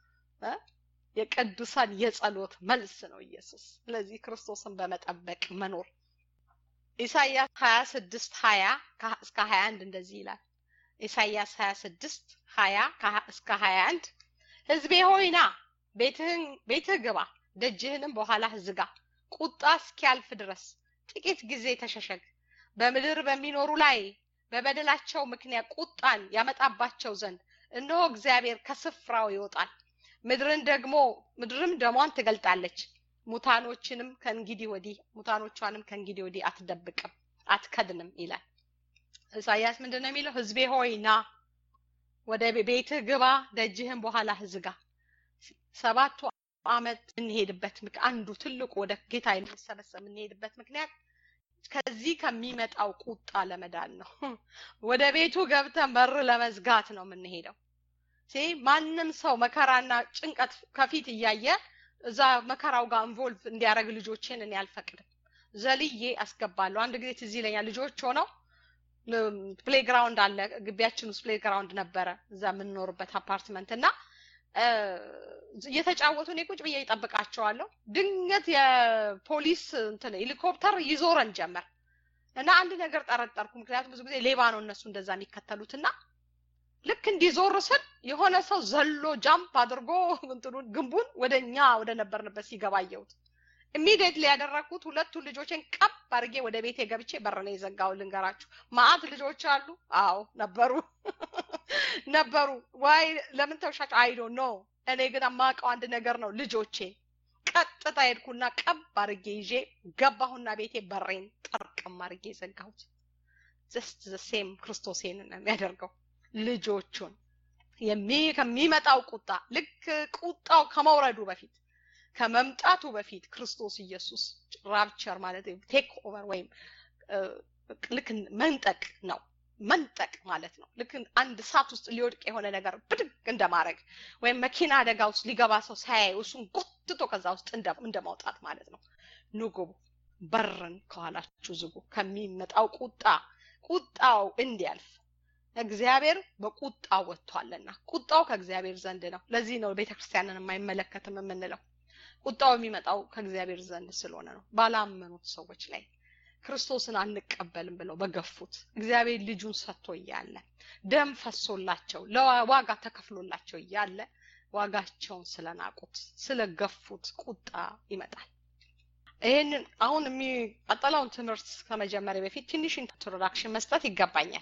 የቅዱሳን የጸሎት መልስ ነው ኢየሱስ ስለዚህ ክርስቶስን በመጠበቅ መኖር ኢሳይያስ ሀያ ስድስት ሀያ እስከ ሀያ አንድ እንደዚህ ይላል ኢሳይያስ ሀያ ስድስት ሀያ እስከ ሀያ አንድ ህዝቤ ሆይና ቤትህን ቤትህ ግባ ደጅህንም በኋላህ ዝጋ ቁጣ እስኪያልፍ ድረስ ጥቂት ጊዜ ተሸሸግ በምድር በሚኖሩ ላይ በበደላቸው ምክንያት ቁጣን ያመጣባቸው ዘንድ እነሆ እግዚአብሔር ከስፍራው ይወጣል ምድርን ደግሞ ምድርም ደሟን ትገልጣለች ሙታኖችንም ከእንግዲህ ወዲህ ሙታኖቿንም ከእንግዲህ ወዲህ አትደብቅም አትከድንም ይላል ኢሳያስ ምንድን ነው የሚለው ህዝቤ ሆይ ና ወደ ቤትህ ግባ ደጅህን በኋላ ዝጋ ሰባቱ አመት የምንሄድበት አንዱ ትልቁ ወደ ጌታ የምንሰበሰብ የምንሄድበት ምክንያት ከዚህ ከሚመጣው ቁጣ ለመዳን ነው ወደ ቤቱ ገብተን በር ለመዝጋት ነው የምንሄደው ማንም ሰው መከራና ጭንቀት ከፊት እያየ እዛ መከራው ጋር ኢንቮልቭ እንዲያደርግ ልጆችን እኔ አልፈቅድም ዘልዬ አስገባለሁ አንድ ጊዜ ትዝ ይለኛል ልጆች ሆነው ፕሌግራውንድ አለ ግቢያችን ውስጥ ፕሌግራውንድ ነበረ እዛ የምንኖርበት አፓርትመንት እና እየተጫወቱ እኔ ቁጭ ብዬ ይጠብቃቸዋለሁ ድንገት የፖሊስ እንትን ሄሊኮፕተር ይዞረን ጀመር እና አንድ ነገር ጠረጠርኩ ምክንያቱም ብዙ ጊዜ ሌባ ነው እነሱ እንደዛ የሚከተሉት እና ልክ እንዲዞር ስል የሆነ ሰው ዘሎ ጃምፕ አድርጎ እንትኑን ግንቡን ወደ እኛ ወደ ነበርንበት ሲገባ አየሁት ኢሚዲየትሊ ያደረግኩት ሁለቱን ልጆችን ቀብ አድርጌ ወደ ቤቴ ገብቼ በር ነው የዘጋው ልንገራችሁ ማአት ልጆች አሉ አዎ ነበሩ ነበሩ ዋይ ለምን ተውሻቸው አይዶ ኖ እኔ ግን የማውቀው አንድ ነገር ነው ልጆቼ ቀጥታ ሄድኩና ቀብ አድርጌ ይዤ ገባሁና ቤቴ በሬን ጠርቅም አድርጌ ዘጋሁት ጀስት ሴም ክርስቶሴን ነው የሚያደርገው ልጆቹን ከሚመጣው ቁጣ ልክ ቁጣው ከመውረዱ በፊት ከመምጣቱ በፊት ክርስቶስ ኢየሱስ ራፕቸር ማለት ቴክ ኦቨር ወይም ልክ መንጠቅ ነው መንጠቅ ማለት ነው ልክ አንድ እሳት ውስጥ ሊወድቅ የሆነ ነገር ብድግ እንደማድረግ ወይም መኪና አደጋ ውስጥ ሊገባ ሰው ሳያይ እሱን ጎትቶ ከዛ ውስጥ እንደ ማውጣት ማለት ነው ንጉቡ በርን ከኋላችሁ ዝጉ ከሚመጣው ቁጣ ቁጣው እንዲያልፍ እግዚአብሔር በቁጣ ወጥቷልና ቁጣው ከእግዚአብሔር ዘንድ ነው ለዚህ ነው ቤተክርስቲያንን የማይመለከትም የምንለው ቁጣው የሚመጣው ከእግዚአብሔር ዘንድ ስለሆነ ነው ባላመኑት ሰዎች ላይ ክርስቶስን አንቀበልም ብለው በገፉት እግዚአብሔር ልጁን ሰጥቶ እያለ ደም ፈሶላቸው ለዋጋ ተከፍሎላቸው እያለ ዋጋቸውን ስለናቁት ስለገፉት ቁጣ ይመጣል ይህንን አሁን የሚቀጥለውን ትምህርት ከመጀመሪያ በፊት ትንሽ ኢንትሮዳክሽን መስጠት ይገባኛል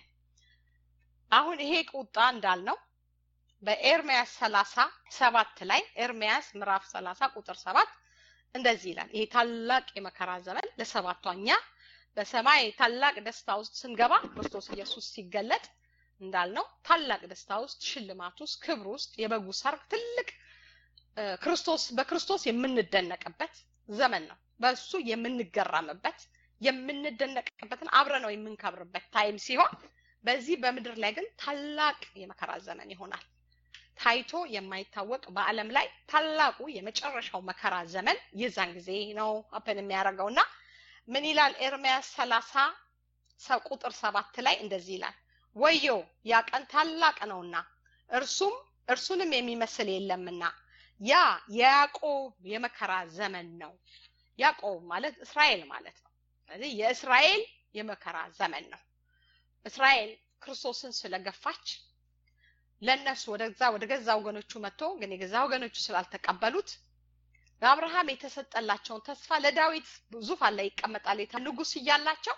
አሁን ይሄ ቁጣ እንዳልነው በኤርሚያስ ሰላሳ ሰባት ላይ ኤርሚያስ ምዕራፍ ሰላሳ ቁጥር ሰባት እንደዚህ ይላል ይሄ ታላቅ የመከራ ዘመን ለሰባቷኛ በሰማይ ታላቅ ደስታ ውስጥ ስንገባ ክርስቶስ ኢየሱስ ሲገለጥ እንዳልነው ታላቅ ደስታ ውስጥ ሽልማት ውስጥ ክብር ውስጥ የበጉ ሰርግ ትልቅ ክርስቶስ በክርስቶስ የምንደነቅበት ዘመን ነው በእሱ የምንገረምበት የምንደነቅበትን አብረ ነው የምንከብርበት ታይም ሲሆን በዚህ በምድር ላይ ግን ታላቅ የመከራ ዘመን ይሆናል ታይቶ የማይታወቅ በአለም ላይ ታላቁ የመጨረሻው መከራ ዘመን የዛን ጊዜ ነው አፕን የሚያደርገው እና ምን ይላል ኤርሚያስ ሰላሳ ቁጥር ሰባት ላይ እንደዚህ ይላል ወዮ ያ ቀን ታላቅ ነውና እርሱም እርሱንም የሚመስል የለምና ያ የያዕቆብ የመከራ ዘመን ነው ያዕቆብ ማለት እስራኤል ማለት ነው ስለዚህ የእስራኤል የመከራ ዘመን ነው እስራኤል ክርስቶስን ስለገፋች ለእነሱ ወደዛ ወደ ገዛ ወገኖቹ መጥቶ ግን የገዛ ወገኖቹ ስላልተቀበሉት ለአብርሃም የተሰጠላቸውን ተስፋ ለዳዊት ዙፋን ላይ ይቀመጣል የተ ንጉስ እያላቸው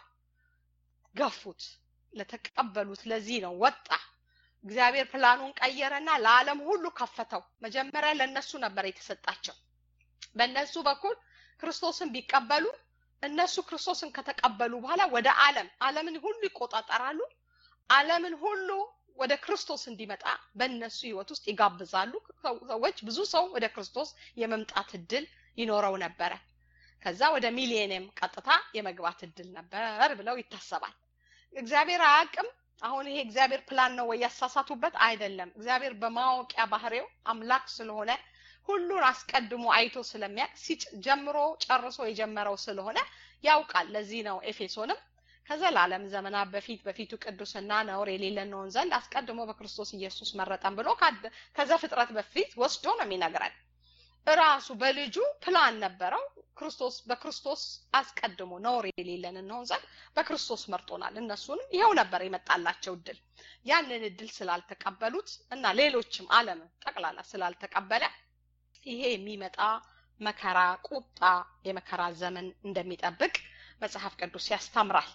ገፉት ለተቀበሉት ለዚህ ነው ወጣ እግዚአብሔር ፕላኑን ቀየረና ለዓለም ሁሉ ከፈተው መጀመሪያ ለእነሱ ነበር የተሰጣቸው በእነሱ በኩል ክርስቶስን ቢቀበሉ እነሱ ክርስቶስን ከተቀበሉ በኋላ ወደ ዓለም ዓለምን ሁሉ ይቆጣጠራሉ ዓለምን ሁሉ ወደ ክርስቶስ እንዲመጣ በእነሱ ህይወት ውስጥ ይጋብዛሉ ሰዎች ብዙ ሰው ወደ ክርስቶስ የመምጣት እድል ይኖረው ነበረ ከዛ ወደ ሚሊኒየም ቀጥታ የመግባት እድል ነበር ብለው ይታሰባል እግዚአብሔር አያቅም አሁን ይሄ እግዚአብሔር ፕላን ነው ወይ ያሳሳቱበት አይደለም እግዚአብሔር በማወቂያ ባህሪው አምላክ ስለሆነ ሁሉን አስቀድሞ አይቶ ስለሚያውቅ ጀምሮ ጨርሶ የጀመረው ስለሆነ ያውቃል ለዚህ ነው ኤፌሶንም ከዘላለም ዘመናት በፊት በፊቱ ቅዱስና ነውር የሌለን ነውን ዘንድ አስቀድሞ በክርስቶስ ኢየሱስ መረጠን ብሎ ከዛ ፍጥረት በፊት ወስዶ ነው የሚነግረን እራሱ በልጁ ፕላን ነበረው ክርስቶስ በክርስቶስ አስቀድሞ ነውር የሌለን እንሆን ዘንድ በክርስቶስ መርጦናል እነሱንም ይኸው ነበር የመጣላቸው እድል ያንን እድል ስላልተቀበሉት እና ሌሎችም አለም ጠቅላላ ስላልተቀበለ ይሄ የሚመጣ መከራ ቁጣ የመከራ ዘመን እንደሚጠብቅ መጽሐፍ ቅዱስ ያስተምራል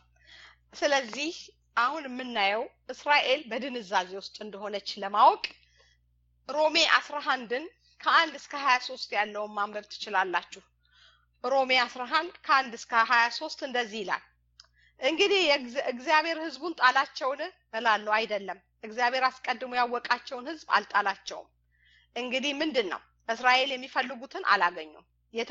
ስለዚህ አሁን የምናየው እስራኤል በድንዛዜ ውስጥ እንደሆነች ለማወቅ ሮሜ አስራ አንድን ከአንድ እስከ ሀያ ሶስት ያለውን ማንበብ ትችላላችሁ ሮሜ አስራ አንድ ከአንድ እስከ ሀያ ሶስት እንደዚህ ይላል እንግዲህ እግዚአብሔር ህዝቡን ጣላቸውን እላለሁ አይደለም እግዚአብሔር አስቀድሞ ያወቃቸውን ህዝብ አልጣላቸውም እንግዲህ ምንድን ነው እስራኤል የሚፈልጉትን አላገኙም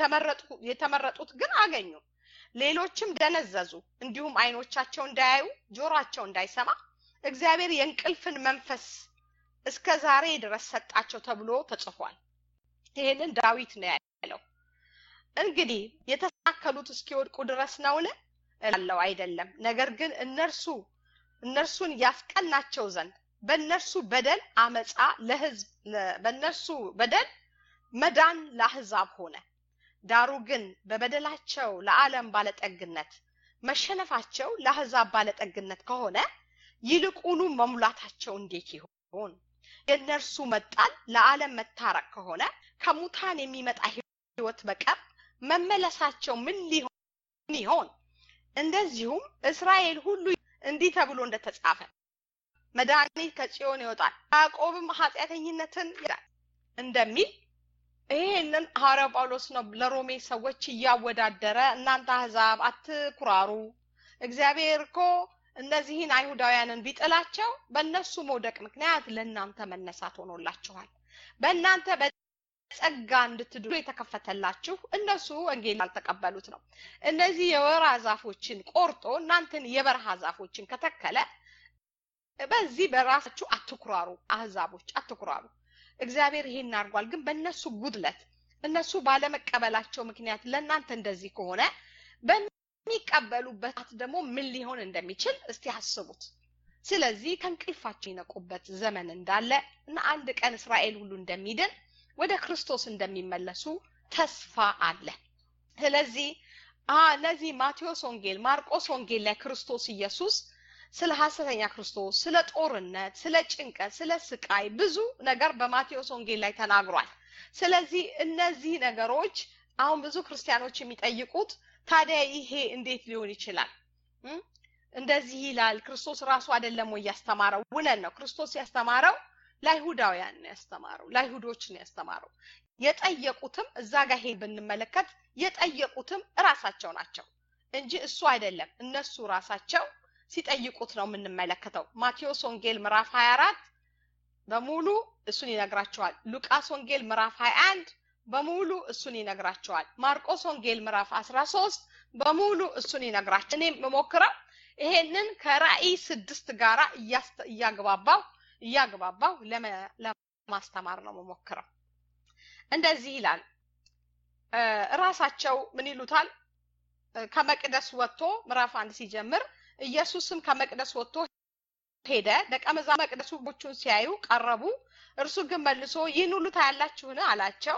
የተመረጡት ግን አገኙ ሌሎችም ደነዘዙ እንዲሁም አይኖቻቸው እንዳያዩ ጆሯቸው እንዳይሰማ እግዚአብሔር የእንቅልፍን መንፈስ እስከ ዛሬ ድረስ ሰጣቸው ተብሎ ተጽፏል ይህንን ዳዊት ነው ያለው እንግዲህ የተሳከሉት እስኪወድቁ ድረስ ነውን እላለው አይደለም ነገር ግን እነርሱ እነርሱን ያስቀናቸው ዘንድ በእነርሱ በደል አመፃ ለህዝብ በእነርሱ በደል መዳን ለአህዛብ ሆነ። ዳሩ ግን በበደላቸው ለዓለም ባለጠግነት መሸነፋቸው ለአህዛብ ባለጠግነት ከሆነ ይልቁኑ መሙላታቸው እንዴት ይሆን? የእነርሱ መጣል ለዓለም መታረቅ ከሆነ ከሙታን የሚመጣ ህይወት በቀር መመለሳቸው ምን ሊሆን ይሆን? እንደዚሁም እስራኤል ሁሉ እንዲህ ተብሎ እንደተጻፈ መድኃኒት ከጽዮን ይወጣል፣ ያዕቆብም ኃጢአተኝነትን ይላል እንደሚል ይሄንን ሐዋርያው ጳውሎስ ነው ለሮሜ ሰዎች እያወዳደረ እናንተ አህዛብ አትኩራሩ፣ እግዚአብሔር እኮ እነዚህን አይሁዳውያንን ቢጥላቸው በእነሱ መውደቅ ምክንያት ለእናንተ መነሳት ሆኖላችኋል። በእናንተ በጸጋ እንድትድሉ የተከፈተላችሁ እነሱ ወንጌል ያልተቀበሉት ነው። እነዚህ የወይራ ዛፎችን ቆርጦ እናንተን የበረሃ ዛፎችን ከተከለ በዚህ በራሳችሁ አትኩራሩ፣ አህዛቦች አትኩራሩ። እግዚአብሔር ይሄን አድርጓል። ግን በእነሱ ጉድለት እነሱ ባለመቀበላቸው ምክንያት ለእናንተ እንደዚህ ከሆነ በሚቀበሉበት ደግሞ ምን ሊሆን እንደሚችል እስቲ አስቡት። ስለዚህ ከእንቅልፋቸው የነቁበት ዘመን እንዳለ እና አንድ ቀን እስራኤል ሁሉ እንደሚድን ወደ ክርስቶስ እንደሚመለሱ ተስፋ አለ። ስለዚህ እነዚህ ማቴዎስ ወንጌል፣ ማርቆስ ወንጌል ላይ ክርስቶስ ኢየሱስ ስለ ሐሰተኛ ክርስቶስ፣ ስለ ጦርነት፣ ስለ ጭንቀት፣ ስለ ስቃይ ብዙ ነገር በማቴዎስ ወንጌል ላይ ተናግሯል። ስለዚህ እነዚህ ነገሮች አሁን ብዙ ክርስቲያኖች የሚጠይቁት ታዲያ ይሄ እንዴት ሊሆን ይችላል? እንደዚህ ይላል ክርስቶስ ራሱ አይደለም ወይ ያስተማረው? እውነት ነው። ክርስቶስ ያስተማረው ለአይሁዳውያን ነው ያስተማረው፣ ለአይሁዶች ነው ያስተማረው። የጠየቁትም እዛ ጋር ይሄ ብንመለከት የጠየቁትም እራሳቸው ናቸው እንጂ እሱ አይደለም። እነሱ ራሳቸው ሲጠይቁት ነው የምንመለከተው። ማቴዎስ ወንጌል ምዕራፍ 24 በሙሉ እሱን ይነግራቸዋል። ሉቃስ ወንጌል ምዕራፍ 21 በሙሉ እሱን ይነግራቸዋል። ማርቆስ ወንጌል ምዕራፍ 13 በሙሉ እሱን ይነግራቸዋል። እኔ የምሞክረው ይሄንን ከራእይ ስድስት ጋራ እያግባባው እያግባባው ለማስተማር ነው የምሞክረው። እንደዚህ ይላል። እራሳቸው ምን ይሉታል? ከመቅደስ ወጥቶ ምዕራፍ አንድ ሲጀምር ኢየሱስም ከመቅደስ ወጥቶ ሄደ። ደቀ መዛሙርቱ መቅደሱ ቦቹን ሲያዩ ቀረቡ። እርሱ ግን መልሶ ይህን ሁሉ ታያላችሁን? አላቸው።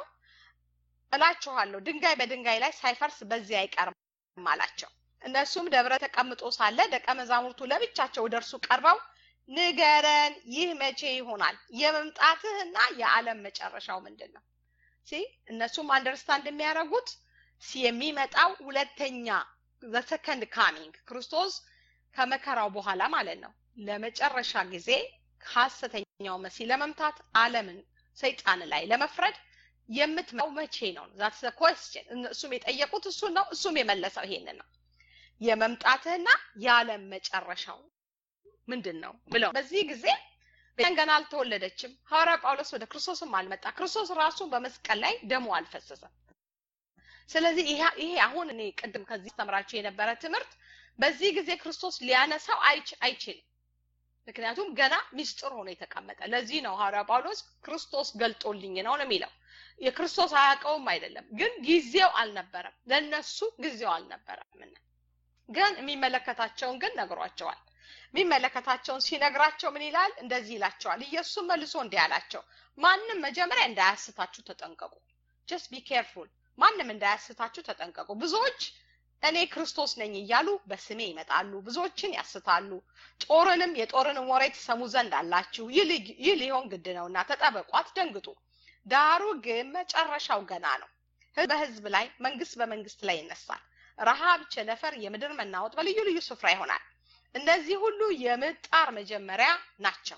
እላችኋለሁ ድንጋይ በድንጋይ ላይ ሳይፈርስ በዚህ አይቀርም አላቸው። እነሱም ደብረ ተቀምጦ ሳለ ደቀ መዛሙርቱ ለብቻቸው ወደ እርሱ ቀርበው ንገረን፣ ይህ መቼ ይሆናል? የመምጣትህና የዓለም መጨረሻው ምንድን ነው? ሲ እነሱም አንደርስታንድ የሚያደርጉት የሚመጣው ሁለተኛ ዘሰከንድ ካሚንግ ክርስቶስ ከመከራው በኋላ ማለት ነው። ለመጨረሻ ጊዜ ሐሰተኛው መሲህ ለመምታት ዓለምን ሰይጣን ላይ ለመፍረድ የምትመጣው መቼ ነው? ዛትስ ኮስችን እሱም የጠየቁት እሱን ነው። እሱም የመለሰው ይሄንን ነው። የመምጣትህና የዓለም መጨረሻው ምንድን ነው ብለው በዚህ ጊዜ ቤተክርስቲያን ገና አልተወለደችም። ሐዋርያ ጳውሎስ ወደ ክርስቶስም አልመጣ። ክርስቶስ ራሱ በመስቀል ላይ ደሙ አልፈሰሰም። ስለዚህ ይሄ አሁን እኔ ቅድም ከዚህ አስተምራችሁ የነበረ ትምህርት በዚህ ጊዜ ክርስቶስ ሊያነሳው አይችልም። ምክንያቱም ገና ሚስጥር ሆኖ የተቀመጠ። ለዚህ ነው ሐዋርያ ጳውሎስ ክርስቶስ ገልጦልኝ ነው ነው የሚለው። የክርስቶስ አያውቀውም አይደለም፣ ግን ጊዜው አልነበረም። ለነሱ ጊዜው አልነበረም። ግን የሚመለከታቸውን ግን ነግሯቸዋል። የሚመለከታቸውን ሲነግራቸው ምን ይላል? እንደዚህ ይላቸዋል። ኢየሱስም መልሶ እንዲህ አላቸው፣ ማንም መጀመሪያ እንዳያስታችሁ ተጠንቀቁ። ጀስት ቢ ኬርፉል ማንም እንዳያስታችሁ ተጠንቀቁ። ብዙዎች እኔ ክርስቶስ ነኝ እያሉ በስሜ ይመጣሉ፣ ብዙዎችን ያስታሉ። ጦርንም የጦርንም ወሬ ትሰሙ ዘንድ አላችሁ። ይህ ሊሆን ግድ ነውና ተጠበቁ፣ አትደንግጡ። ዳሩ ግን መጨረሻው ገና ነው። ህዝብ በህዝብ ላይ፣ መንግስት በመንግስት ላይ ይነሳል። ረሃብ፣ ቸነፈር፣ የምድር መናወጥ በልዩ ልዩ ስፍራ ይሆናል። እነዚህ ሁሉ የምጣር መጀመሪያ ናቸው።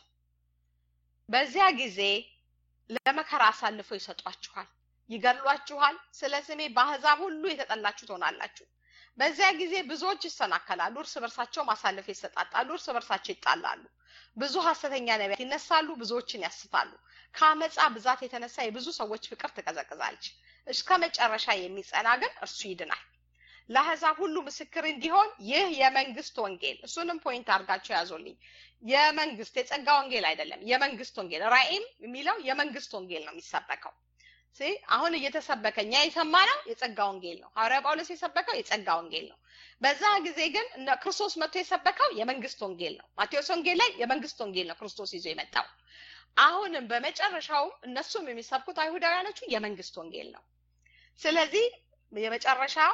በዚያ ጊዜ ለመከራ አሳልፈው ይሰጧችኋል ይገድሏችኋል። ስለ ስሜ በአሕዛብ ሁሉ የተጠላችሁ ትሆናላችሁ። በዚያ ጊዜ ብዙዎች ይሰናከላሉ፣ እርስ በርሳቸውም አሳልፈው ይሰጣጣሉ፣ እርስ በርሳቸው ይጣላሉ። ብዙ ሐሰተኛ ነቢያት ይነሳሉ፣ ብዙዎችን ያስታሉ። ከአመፃ ብዛት የተነሳ የብዙ ሰዎች ፍቅር ትቀዘቅዛለች። እስከ መጨረሻ የሚጸና ግን እርሱ ይድናል። ለአሕዛብ ሁሉ ምስክር እንዲሆን ይህ የመንግስት ወንጌል እሱንም ፖይንት አድርጋቸው ያዞልኝ። የመንግስት የጸጋ ወንጌል አይደለም፣ የመንግስት ወንጌል ራእይም የሚለው የመንግስት ወንጌል ነው የሚሰበከው። አሁን እየተሰበከ እኛ የሰማነው የጸጋ ወንጌል ነው። ሐዋርያ ጳውሎስ የሰበከው የጸጋ ወንጌል ነው። በዛ ጊዜ ግን ክርስቶስ መጥቶ የሰበከው የመንግስት ወንጌል ነው። ማቴዎስ ወንጌል ላይ የመንግስት ወንጌል ነው ክርስቶስ ይዞ የመጣው። አሁንም በመጨረሻውም እነሱም የሚሰብኩት አይሁዳውያኖቹ የመንግስት ወንጌል ነው። ስለዚህ የመጨረሻው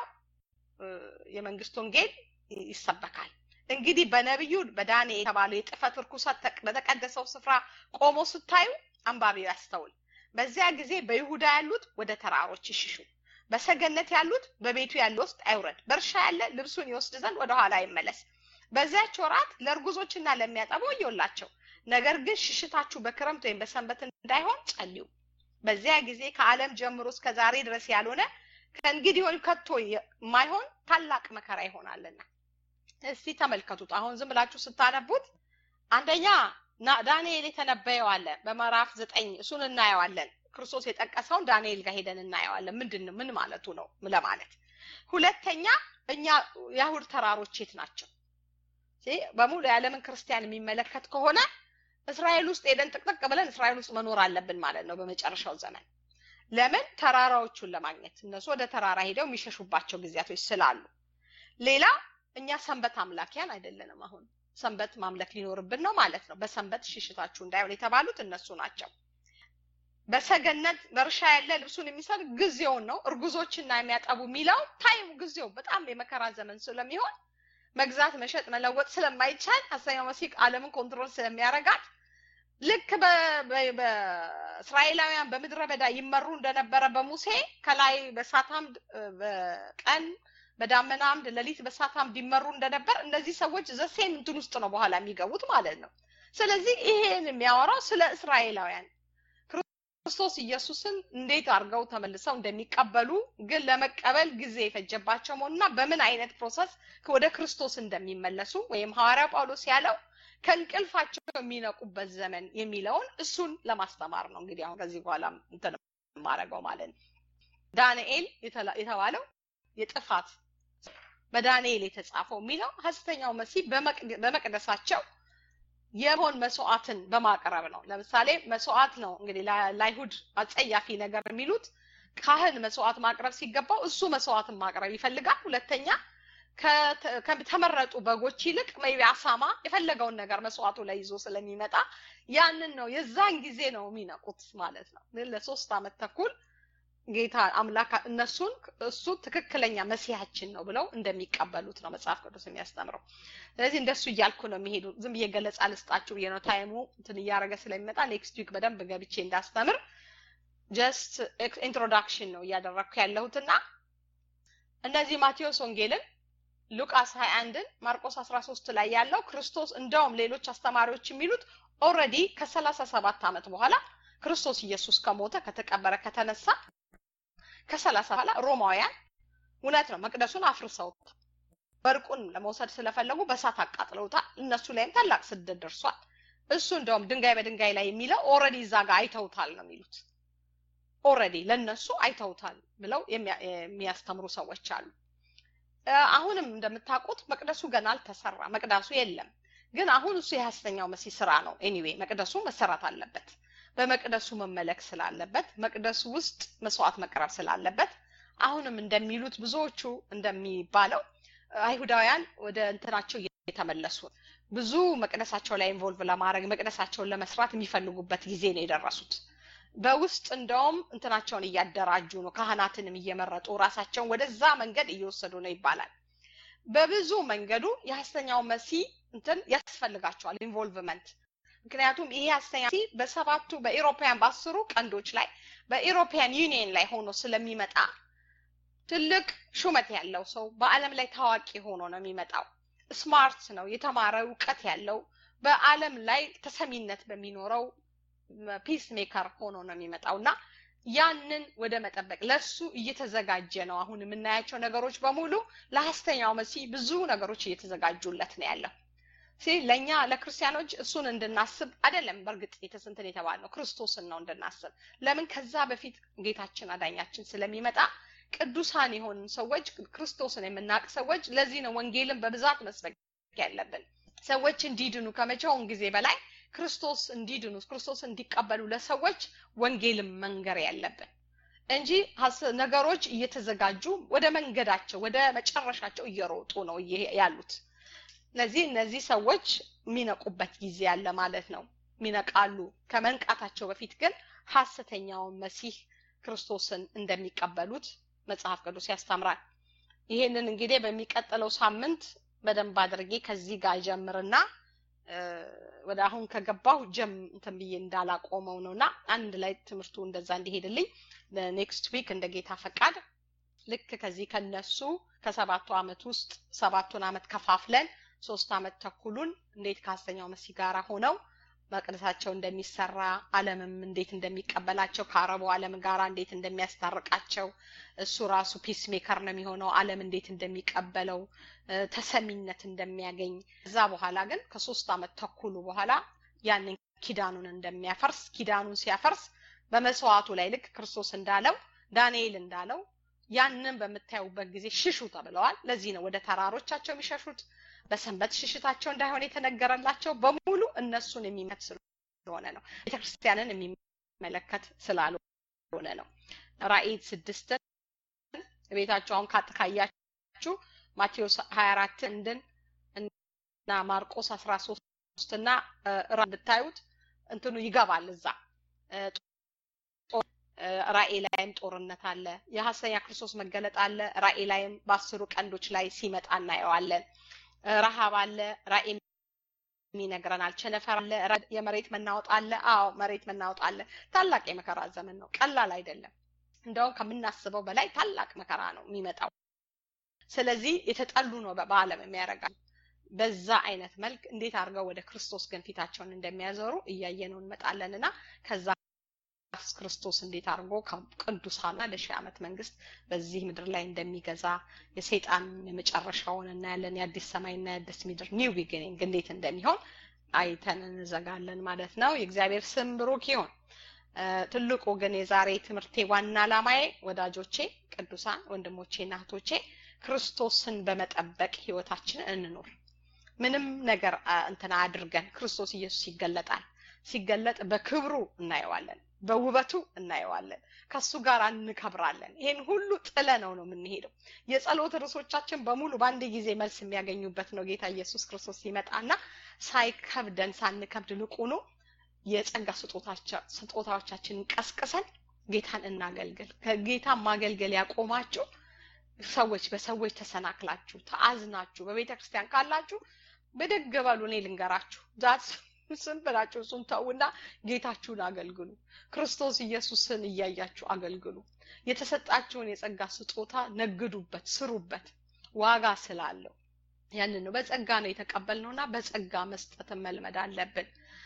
የመንግስት ወንጌል ይሰበካል። እንግዲህ በነቢዩ በዳንኤል የተባለው የጥፈት ርኩሰት በተቀደሰው ስፍራ ቆሞ ስታዩ አንባቢው ያስተውል። በዚያ ጊዜ በይሁዳ ያሉት ወደ ተራሮች ይሽሹ፣ በሰገነት ያሉት በቤቱ ያለ ውስጥ አይውረድ፣ በእርሻ ያለ ልብሱን ይወስድ ዘንድ ወደ ኋላ አይመለስ። በዚያች ወራት ለእርጉዞችና ለሚያጠቡ ወዮላቸው። ነገር ግን ሽሽታችሁ በክረምት ወይም በሰንበት እንዳይሆን ጸልዩ። በዚያ ጊዜ ከዓለም ጀምሮ እስከ ዛሬ ድረስ ያልሆነ ከእንግዲህ ወዲህ ከቶ የማይሆን ታላቅ መከራ ይሆናልና። እስቲ ተመልከቱት። አሁን ዝም ብላችሁ ስታነቡት አንደኛ ዳንኤል የተነበየው አለ በምዕራፍ ዘጠኝ እሱን እናየዋለን። ክርስቶስ የጠቀሰውን ዳንኤል ጋር ሄደን እናየዋለን። ምንድን ምን ማለቱ ነው ለማለት። ሁለተኛ እኛ የአይሁድ ተራሮች የት ናቸው? በሙሉ የዓለምን ክርስቲያን የሚመለከት ከሆነ እስራኤል ውስጥ ሄደን ጥቅጥቅ ብለን እስራኤል ውስጥ መኖር አለብን ማለት ነው በመጨረሻው ዘመን። ለምን ተራራዎቹን ለማግኘት እነሱ ወደ ተራራ ሄደው የሚሸሹባቸው ጊዜያቶች ስላሉ። ሌላ እኛ ሰንበት አምላኪያን አይደለንም። አሁን ሰንበት ማምለክ ሊኖርብን ነው ማለት ነው። በሰንበት ሽሽታችሁ እንዳይሆን የተባሉት እነሱ ናቸው። በሰገነት በእርሻ ያለ ልብሱን የሚሰጥ ጊዜውን ነው። እርጉዞችና የሚያጠቡ የሚለው ታይሙ ጊዜው በጣም የመከራ ዘመን ስለሚሆን መግዛት፣ መሸጥ፣ መለወጥ ስለማይቻል ሐሰተኛው መሲህ ዓለምን ኮንትሮል ስለሚያረጋት ልክ በእስራኤላውያን በምድረ በዳ ይመሩ እንደነበረ በሙሴ ከላይ በእሳት አምድ በቀን በዳመና አምድ ሌሊት በእሳት አምድ ይመሩ እንደነበር እነዚህ ሰዎች ዘሴም እንትን ውስጥ ነው በኋላ የሚገቡት ማለት ነው። ስለዚህ ይሄን የሚያወራው ስለ እስራኤላውያን ክርስቶስ ኢየሱስን እንዴት አድርገው ተመልሰው እንደሚቀበሉ ግን ለመቀበል ጊዜ የፈጀባቸው መሆኑና በምን አይነት ፕሮሰስ ወደ ክርስቶስ እንደሚመለሱ ወይም ሐዋርያ ጳውሎስ ያለው ከእንቅልፋቸው የሚነቁበት ዘመን የሚለውን እሱን ለማስተማር ነው። እንግዲህ አሁን ከዚህ በኋላ እንትን የማደርገው ማለት ነው። ዳንኤል የተባለው የጥፋት በዳንኤል የተጻፈው የሚለው ሐሰተኛው መሲህ በመቅደሳቸው የመሆን መስዋዕትን በማቅረብ ነው። ለምሳሌ መስዋዕት ነው እንግዲህ ለአይሁድ አጸያፊ ነገር የሚሉት ካህን መስዋዕት ማቅረብ ሲገባው እሱ መስዋዕትን ማቅረብ ይፈልጋል። ሁለተኛ ከተመረጡ በጎች ይልቅ ሜቢ አሳማ የፈለገውን ነገር መስዋዕቱ ላይ ይዞ ስለሚመጣ ያንን ነው የዛን ጊዜ ነው የሚነቁት ማለት ነው። ለሶስት አመት ተኩል ጌታ አምላክ እነሱን እሱ ትክክለኛ መሲያችን ነው ብለው እንደሚቀበሉት ነው መጽሐፍ ቅዱስ የሚያስተምረው። ስለዚህ እንደሱ እያልኩ ነው የሚሄዱ። ዝም ብዬ ገለጻ ልስጣችሁ ብዬ ነው። ታይሙ እንትን እያደረገ ስለሚመጣ ኔክስት ዊክ በደንብ ገብቼ እንዳስተምር ጀስት ኢንትሮዳክሽን ነው እያደረግኩ ያለሁትና እነዚህ ማቴዎስ ወንጌልን ሉቃስ 21ን ማርቆስ 13 ላይ ያለው ክርስቶስ እንደውም ሌሎች አስተማሪዎች የሚሉት ኦልሬዲ ከሰላሳ ሰባት ዓመት በኋላ ክርስቶስ ኢየሱስ ከሞተ ከተቀበረ ከተነሳ ከሰላሳ በኋላ ሮማውያን እውነት ነው መቅደሱን አፍርሰውታል። ወርቁን ለመውሰድ ስለፈለጉ በሳት አቃጥለውታል። እነሱ ላይም ታላቅ ስደት ደርሷል። እሱ እንደውም ድንጋይ በድንጋይ ላይ የሚለው ኦልሬዲ እዛ ጋር አይተውታል ነው የሚሉት። ኦልሬዲ ለነሱ አይተውታል ብለው የሚያስተምሩ ሰዎች አሉ። አሁንም እንደምታውቁት መቅደሱ ገና አልተሰራ፣ መቅደሱ የለም። ግን አሁን እሱ የሐሰተኛው መሲህ ስራ ነው። ኤኒዌይ መቅደሱ መሰራት አለበት። በመቅደሱ መመለክ ስላለበት፣ መቅደሱ ውስጥ መስዋዕት መቅረብ ስላለበት አሁንም እንደሚሉት ብዙዎቹ እንደሚባለው አይሁዳውያን ወደ እንትናቸው እየተመለሱ ብዙ መቅደሳቸው ላይ ኢንቮልቭ ለማድረግ መቅደሳቸውን ለመስራት የሚፈልጉበት ጊዜ ነው የደረሱት። በውስጥ እንደውም እንትናቸውን እያደራጁ ነው። ካህናትንም እየመረጡ ራሳቸውን ወደዛ መንገድ እየወሰዱ ነው ይባላል። በብዙ መንገዱ የሐሰተኛው መሲህ እንትን ያስፈልጋቸዋል ኢንቮልቭመንት። ምክንያቱም ይሄ ሐሰተኛ መሲህ በሰባቱ በኢሮፓያን በአስሩ ቀንዶች ላይ በኢሮፒያን ዩኒየን ላይ ሆኖ ስለሚመጣ ትልቅ ሹመት ያለው ሰው በዓለም ላይ ታዋቂ ሆኖ ነው የሚመጣው። ስማርት ነው፣ የተማረ እውቀት ያለው በዓለም ላይ ተሰሚነት በሚኖረው ፒስ ሜከር ሆኖ ነው የሚመጣው እና ያንን ወደ መጠበቅ ለሱ እየተዘጋጀ ነው። አሁን የምናያቸው ነገሮች በሙሉ ለሐሰተኛው መሲህ ብዙ ነገሮች እየተዘጋጁለት ነው ያለው። ለእኛ ለክርስቲያኖች እሱን እንድናስብ አይደለም። በእርግጥ የተስንትን የተባልነው ክርስቶስን ነው እንድናስብ። ለምን ከዛ በፊት ጌታችን አዳኛችን ስለሚመጣ ቅዱሳን የሆንን ሰዎች ክርስቶስን የምናውቅ ሰዎች ለዚህ ነው ወንጌልን በብዛት መስበክ ያለብን። ሰዎች እንዲድኑ ከመቼውም ጊዜ በላይ ክርስቶስ እንዲድኑ ክርስቶስ እንዲቀበሉ ለሰዎች ወንጌልን መንገር ያለብን። እንጂ ነገሮች እየተዘጋጁ ወደ መንገዳቸው ወደ መጨረሻቸው እየሮጡ ነው ያሉት። ስለዚህ እነዚህ ሰዎች የሚነቁበት ጊዜ ያለ ማለት ነው። ሚነቃሉ። ከመንቃታቸው በፊት ግን ሐሰተኛውን መሲህ ክርስቶስን እንደሚቀበሉት መጽሐፍ ቅዱስ ያስተምራል። ይሄንን እንግዲህ በሚቀጥለው ሳምንት በደንብ አድርጌ ከዚህ ጋር ጀምርና ወደ አሁን ከገባሁ ጀም እንትን ብዬ እንዳላቆመው ነውና አንድ ላይ ትምህርቱ እንደዛ እንዲሄድልኝ ኔክስት ዊክ እንደ ጌታ ፈቃድ ልክ ከዚህ ከነሱ ከሰባቱ አመት ውስጥ ሰባቱን አመት ከፋፍለን ሶስት አመት ተኩሉን እንዴት ከሐሰተኛው መሲህ ጋር ሆነው መቅደሳቸው እንደሚሰራ ዓለምም እንዴት እንደሚቀበላቸው ከአረቡ ዓለም ጋር እንዴት እንደሚያስታርቃቸው እሱ ራሱ ፒስ ሜከር ነው የሚሆነው ዓለም እንዴት እንደሚቀበለው ተሰሚነት እንደሚያገኝ እዛ በኋላ ግን ከሶስት አመት ተኩሉ በኋላ ያንን ኪዳኑን እንደሚያፈርስ ኪዳኑን ሲያፈርስ በመስዋዕቱ ላይ ልክ ክርስቶስ እንዳለው ዳንኤል እንዳለው ያንን በምታዩበት ጊዜ ሽሹ ተብለዋል። ለዚህ ነው ወደ ተራሮቻቸው የሚሸሹት። በሰንበት ሽሽታቸው እንዳይሆን የተነገረላቸው በሙሉ እነሱን የሚመት ስለሆነ ነው። ቤተክርስቲያንን የሚመለከት ስላልሆነ ነው። ራእይ ስድስትን ቤታቸው አሁን ካጥ ካያችሁ ማቴዎስ ሀያ አራት እንድን እና ማርቆስ አስራ ሶስት እና ራ ብታዩት እንትኑ ይገባል እዛ ራእይ ላይም ጦርነት አለ። የሐሰተኛ ክርስቶስ መገለጥ አለ። ራእይ ላይም በአስሩ ቀንዶች ላይ ሲመጣ እናየዋለን። ረሃብ አለ። ራእይ ይነግረናል። ቸነፈር አለ። የመሬት መናወጥ አለ። አዎ መሬት መናወጥ አለ። ታላቅ የመከራ ዘመን ነው። ቀላል አይደለም። እንደውም ከምናስበው በላይ ታላቅ መከራ ነው የሚመጣው። ስለዚህ የተጠሉ ነው በዓለም የሚያደርጋል። በዛ አይነት መልክ እንዴት አድርገው ወደ ክርስቶስ ግን ፊታቸውን እንደሚያዞሩ እያየነው እንመጣለን እና ከዛ ክርስቶስ እንዴት አድርጎ ቅዱሳና ለሺህ ዓመት መንግስት በዚህ ምድር ላይ እንደሚገዛ የሰይጣን የመጨረሻውን እናያለን። የአዲስ ሰማይና የአዲስ ምድር ኒው ቢጊኒንግ እንዴት እንደሚሆን አይተን እንዘጋለን ማለት ነው። የእግዚአብሔር ስም ብሩክ ይሁን። ትልቁ ግን የዛሬ ትምህርቴ ዋና ዓላማዬ ወዳጆቼ፣ ቅዱሳን ወንድሞቼና እህቶቼ ክርስቶስን በመጠበቅ ህይወታችንን እንኑር። ምንም ነገር እንትና አድርገን ክርስቶስ ኢየሱስ ይገለጣል። ሲገለጥ በክብሩ እናየዋለን፣ በውበቱ እናየዋለን፣ ከሱ ጋር እንከብራለን። ይሄን ሁሉ ጥለ ነው ነው የምንሄደው። የጸሎት ርዕሶቻችን በሙሉ በአንድ ጊዜ መልስ የሚያገኙበት ነው። ጌታ ኢየሱስ ክርስቶስ ሲመጣና ሳይከብደን ሳንከብድ ልቁኑ የጸጋ ስጦታዎቻችንን ቀስቅሰን ጌታን እናገልግል። ከጌታ ማገልገል ያቆማችሁ ሰዎች በሰዎች ተሰናክላችሁ ተአዝናችሁ በቤተ ክርስቲያን ካላችሁ ብድግ በሉ። እኔ ልንገራችሁ ዛት ስም ብላችሁ እሱን ተውና ጌታችሁን አገልግሉ። ክርስቶስ ኢየሱስን እያያችሁ አገልግሉ። የተሰጣችሁን የጸጋ ስጦታ ነግዱበት፣ ስሩበት፣ ዋጋ ስላለው ያንን ነው በጸጋ ነው የተቀበልነውና በጸጋ መስጠትን መልመድ አለብን።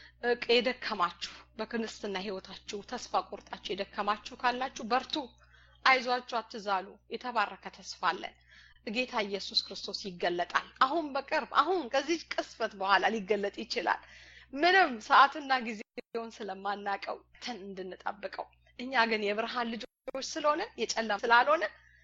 የደከማችሁ በክርስትና ህይወታችሁ ተስፋ ቆርጣችሁ የደከማችሁ ካላችሁ በርቱ፣ አይዟችሁ፣ አትዛሉ። የተባረከ ተስፋ አለን። ጌታ ኢየሱስ ክርስቶስ ይገለጣል። አሁን በቅርብ አሁን ከዚህ ቅስፈት በኋላ ሊገለጥ ይችላል። ምንም ሰዓትና ጊዜውን ስለማናቀው ተን እንድንጠብቀው እኛ ግን የብርሃን ልጆች ስለሆነ የጨለማ ስላልሆነ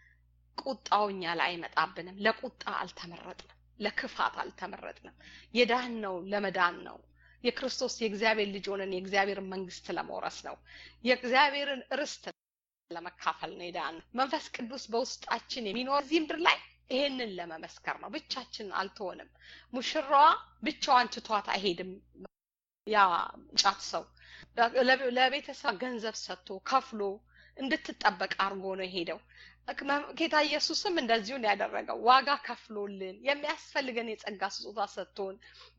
ቁጣው እኛ ላይ አይመጣብንም። ለቁጣ አልተመረጥንም፣ ለክፋት አልተመረጥንም። የዳን ነው ለመዳን ነው። የክርስቶስ የእግዚአብሔር ልጅ ሆነን የእግዚአብሔርን መንግስት ለመውረስ ነው። የእግዚአብሔርን ርስት ለመካፈል ነው የዳን መንፈስ ቅዱስ በውስጣችን የሚኖር እዚህ ምድር ላይ ይሄንን ለመመስከር ነው። ብቻችን አልተሆንም። ሙሽራዋ ብቻዋን ትቷት አይሄድም። ያ ጫት ሰው ለቤተሰብ ገንዘብ ሰጥቶ ከፍሎ እንድትጠበቅ አድርጎ ነው የሄደው። ጌታ ኢየሱስም እንደዚሁን ያደረገው ዋጋ ከፍሎልን የሚያስፈልገን የጸጋ ስጦታ ሰጥቶን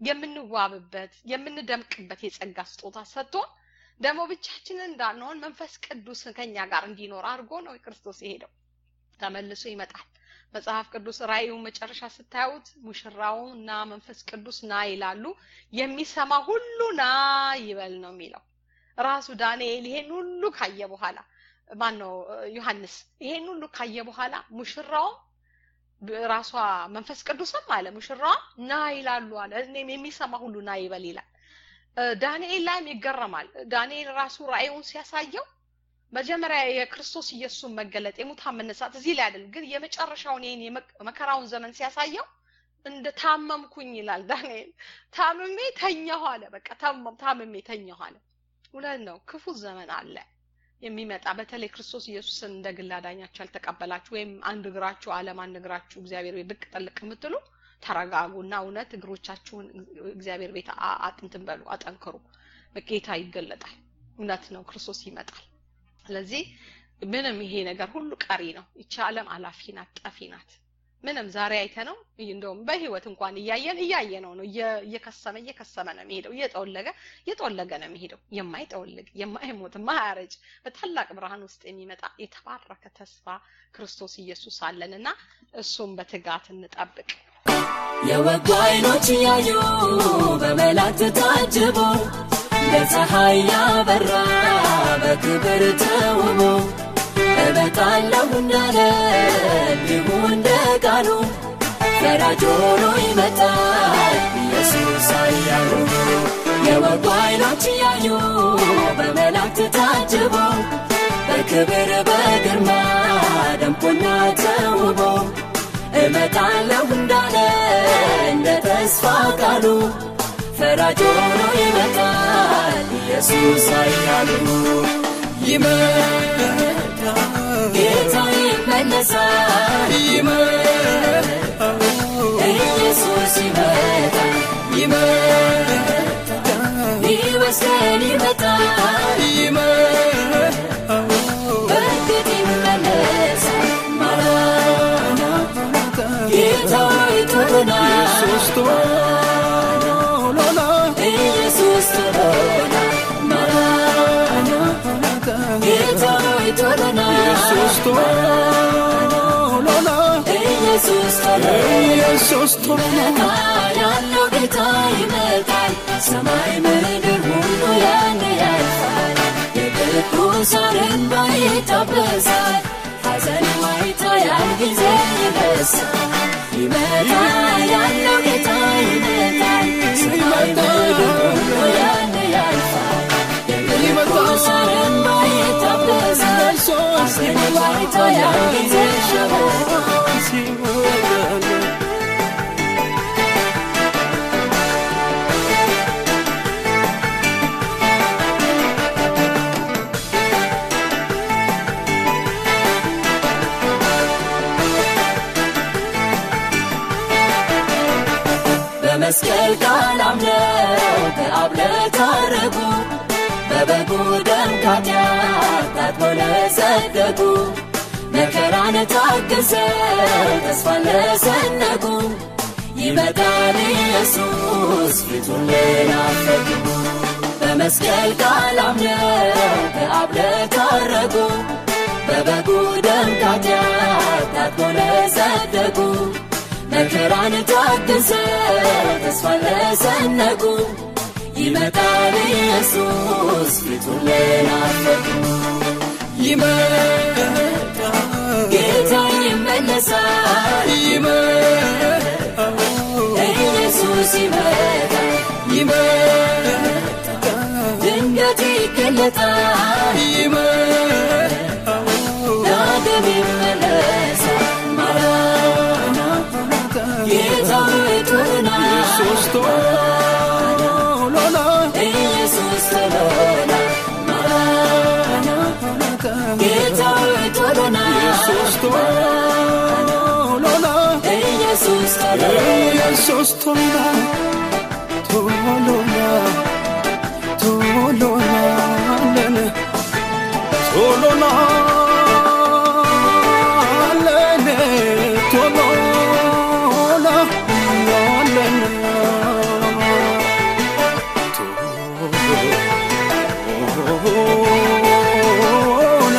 የምንዋብበት የምንደምቅበት የጸጋ ስጦታ ሰጥቶን ደግሞ ብቻችንን እንዳንሆን መንፈስ ቅዱስ ከኛ ጋር እንዲኖር አድርጎ ነው ክርስቶስ የሄደው። ተመልሶ ይመጣል። መጽሐፍ ቅዱስ ራእዩ መጨረሻ ስታዩት ሙሽራው እና መንፈስ ቅዱስ ና ይላሉ። የሚሰማ ሁሉ ና ይበል ነው የሚለው። ራሱ ዳንኤል ይሄን ሁሉ ካየ በኋላ ማን ነው ዮሐንስ ይሄን ሁሉ ካየ በኋላ ሙሽራውም ራሷ መንፈስ ቅዱስም አለ ሙሽራዋ ና ይላሉ አለ። እኔም የሚሰማ ሁሉ ና ይበል ይላል። ዳንኤል ላይም ይገረማል። ዳንኤል ራሱ ራእዩን ሲያሳየው መጀመሪያ የክርስቶስ ኢየሱስን መገለጥ የሙታን መነሳት እዚህ ላይ አይደለም፣ ግን የመጨረሻውን ይሄን የመከራውን ዘመን ሲያሳየው እንደ ታመምኩኝ ይላል ዳንኤል። ታምሜ ተኛሁ አለ። በቃ ታምሜ ተኛሁ አለ። እውነት ነው። ክፉ ዘመን አለ። የሚመጣ በተለይ ክርስቶስ ኢየሱስን እንደ ግል አዳኛችሁ ያልተቀበላችሁ ወይም አንድ እግራችሁ ዓለም አንድ እግራችሁ እግዚአብሔር ቤት ብቅ ጥልቅ የምትሉ ተረጋጉና እውነት እግሮቻችሁን እግዚአብሔር ቤት አጥንትን በሉ አጠንክሩ። ጌታ ይገለጣል። እውነት ነው፣ ክርስቶስ ይመጣል። ስለዚህ ምንም ይሄ ነገር ሁሉ ቀሪ ነው። ይቺ ዓለም አላፊ ናት፣ ጠፊ ናት። ምንም ዛሬ አይተ ነው እንደውም በህይወት እንኳን እያየን እያየ ነው ነው እየከሰመ እየከሰመ ነው የሚሄደው እየጠወለገ እየጠወለገ ነው የሚሄደው የማይጠወልግ የማይሞት የማያረጅ በታላቅ ብርሃን ውስጥ የሚመጣ የተባረከ ተስፋ ክርስቶስ ኢየሱስ አለን እና እሱም በትጋት እንጠብቅ የወጉ አይኖች እያዩ በመላእክት ታጅቦ በፀሐይ ያበራ በክብር ተውቦ እመጣለሁ እንዳለ እንዲሁ እንደ ቃሉ ፈራጅ ሆኖ ይመጣል ኢየሱስ ኃያሉ የወጉ አይኖች እያዩ በመላእክት ታጅቦ በክብር በግርማ ደምቆና ተውቦ እመጣለሁ እንዳለ እንደ ተስፋ ቃሉ ፈራጅ ሆኖ ይመጣል ኢየሱስ ኃያሉ ይመጣል ጌታ ይመለሳል ይመጣል ኢየሱስ ይመጣል ይመጣል ሊወስደን ይመጣል ይመጣል በእርግጥ ይመለሳል ማራናታ ጌታ ሆይ ቶሎና ኢየሱስ ቶሎና ኢየሱስ ቶሎና ማራናታ ጌታ ሆይ ቶሎና ኢየሱስ ቶሎና ኢየሱስ ቶሎና ኢየሱስ ቶሎና ያለው ጌታ ይመጣል፣ ሰማይ ምድር ሁሉ ያን ያልፋል። የቅዱሳን እንባ ይታበሳል፣ ሐዘን ዋይታ ያን ጊዜ ይረሳል። ይመጣል ያለው ጌታ ይመጣል፣ ሰማይ ምድር ሁሉ ያን ያልፋል። የቅዱሳን እንባ ይታበሳል፣ ሐዘን ዋይታ ያን ጊዜ ይሸበራል። በመስቀል ቃል አምነው ከአብ ለታረቁ በበጉ ደም ከኃጢአት ታጥበው ለጸደቁ መከራን ታግሰው ተስፋን ለሰነቁ ይመጣል ኢየሱስ ፊቱን ለናፈቁ በመስቀል ቃል አምነው ከአብ ለታረቁ በበጉ ደም ከኃጢአት ታጥበው ለጸደቁ መከራን ታግሰው ተስፋን ለሰነቁ ይመጣል ኢየሱስ ፊቱን ለናፈቁ ይመጣል ጌታ ይመለሳል ይመጣል ኢየሱስ ይመጣል ይመጣል ድንገት ይገለጣል ይመጣል ዳግም ይመለሳል ማራናታ ጌታ ሆይ ቶሎና ኢየሱስ ቶሎና ኢየሱስ ቶሎና ማራናታ ጌታ ሆይ ቶሎና ኢየሱስ ቶሎና ኢየሱስ ቶሎና ኢየሱስ ቶሎና ቶሎና ቶሎና አለን ቶሎና አለን ቶሎና አለን ቶሎና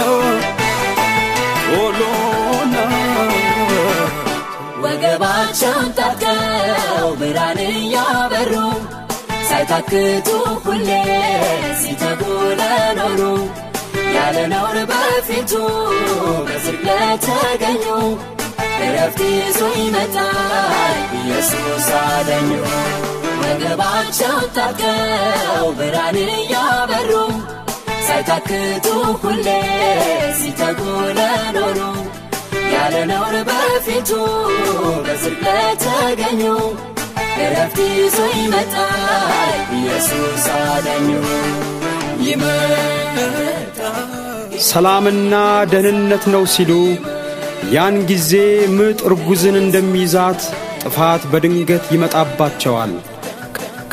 ቶሎና ወገባቸውን ታጥቀው ብርሃን እያበሩ ሳይታክቱ ሁሌ ሲተጉ ለኖሩ ያለ ነውር በፊቱ በጽድቅ ለተገኙ እረፍት ይዞ ይመጣል ኢየሱስ አዳኙ ወገባቸውን ታጥቀው ብርሃን እያበሩ ሳይታክቱ ሁሌ ሲተጉ ለኖሩ ያለ ነውር በፊቱ በጽድቅ ለተገኙ እረፍት ይዞ ይመጣል ኢየሱስ አዳኙ ይመጣል ሰላምና ደህንነት ነው ሲሉ ያን ጊዜ ምጥ እርጉዝን እንደሚይዛት ጥፋት በድንገት ይመጣባቸዋል።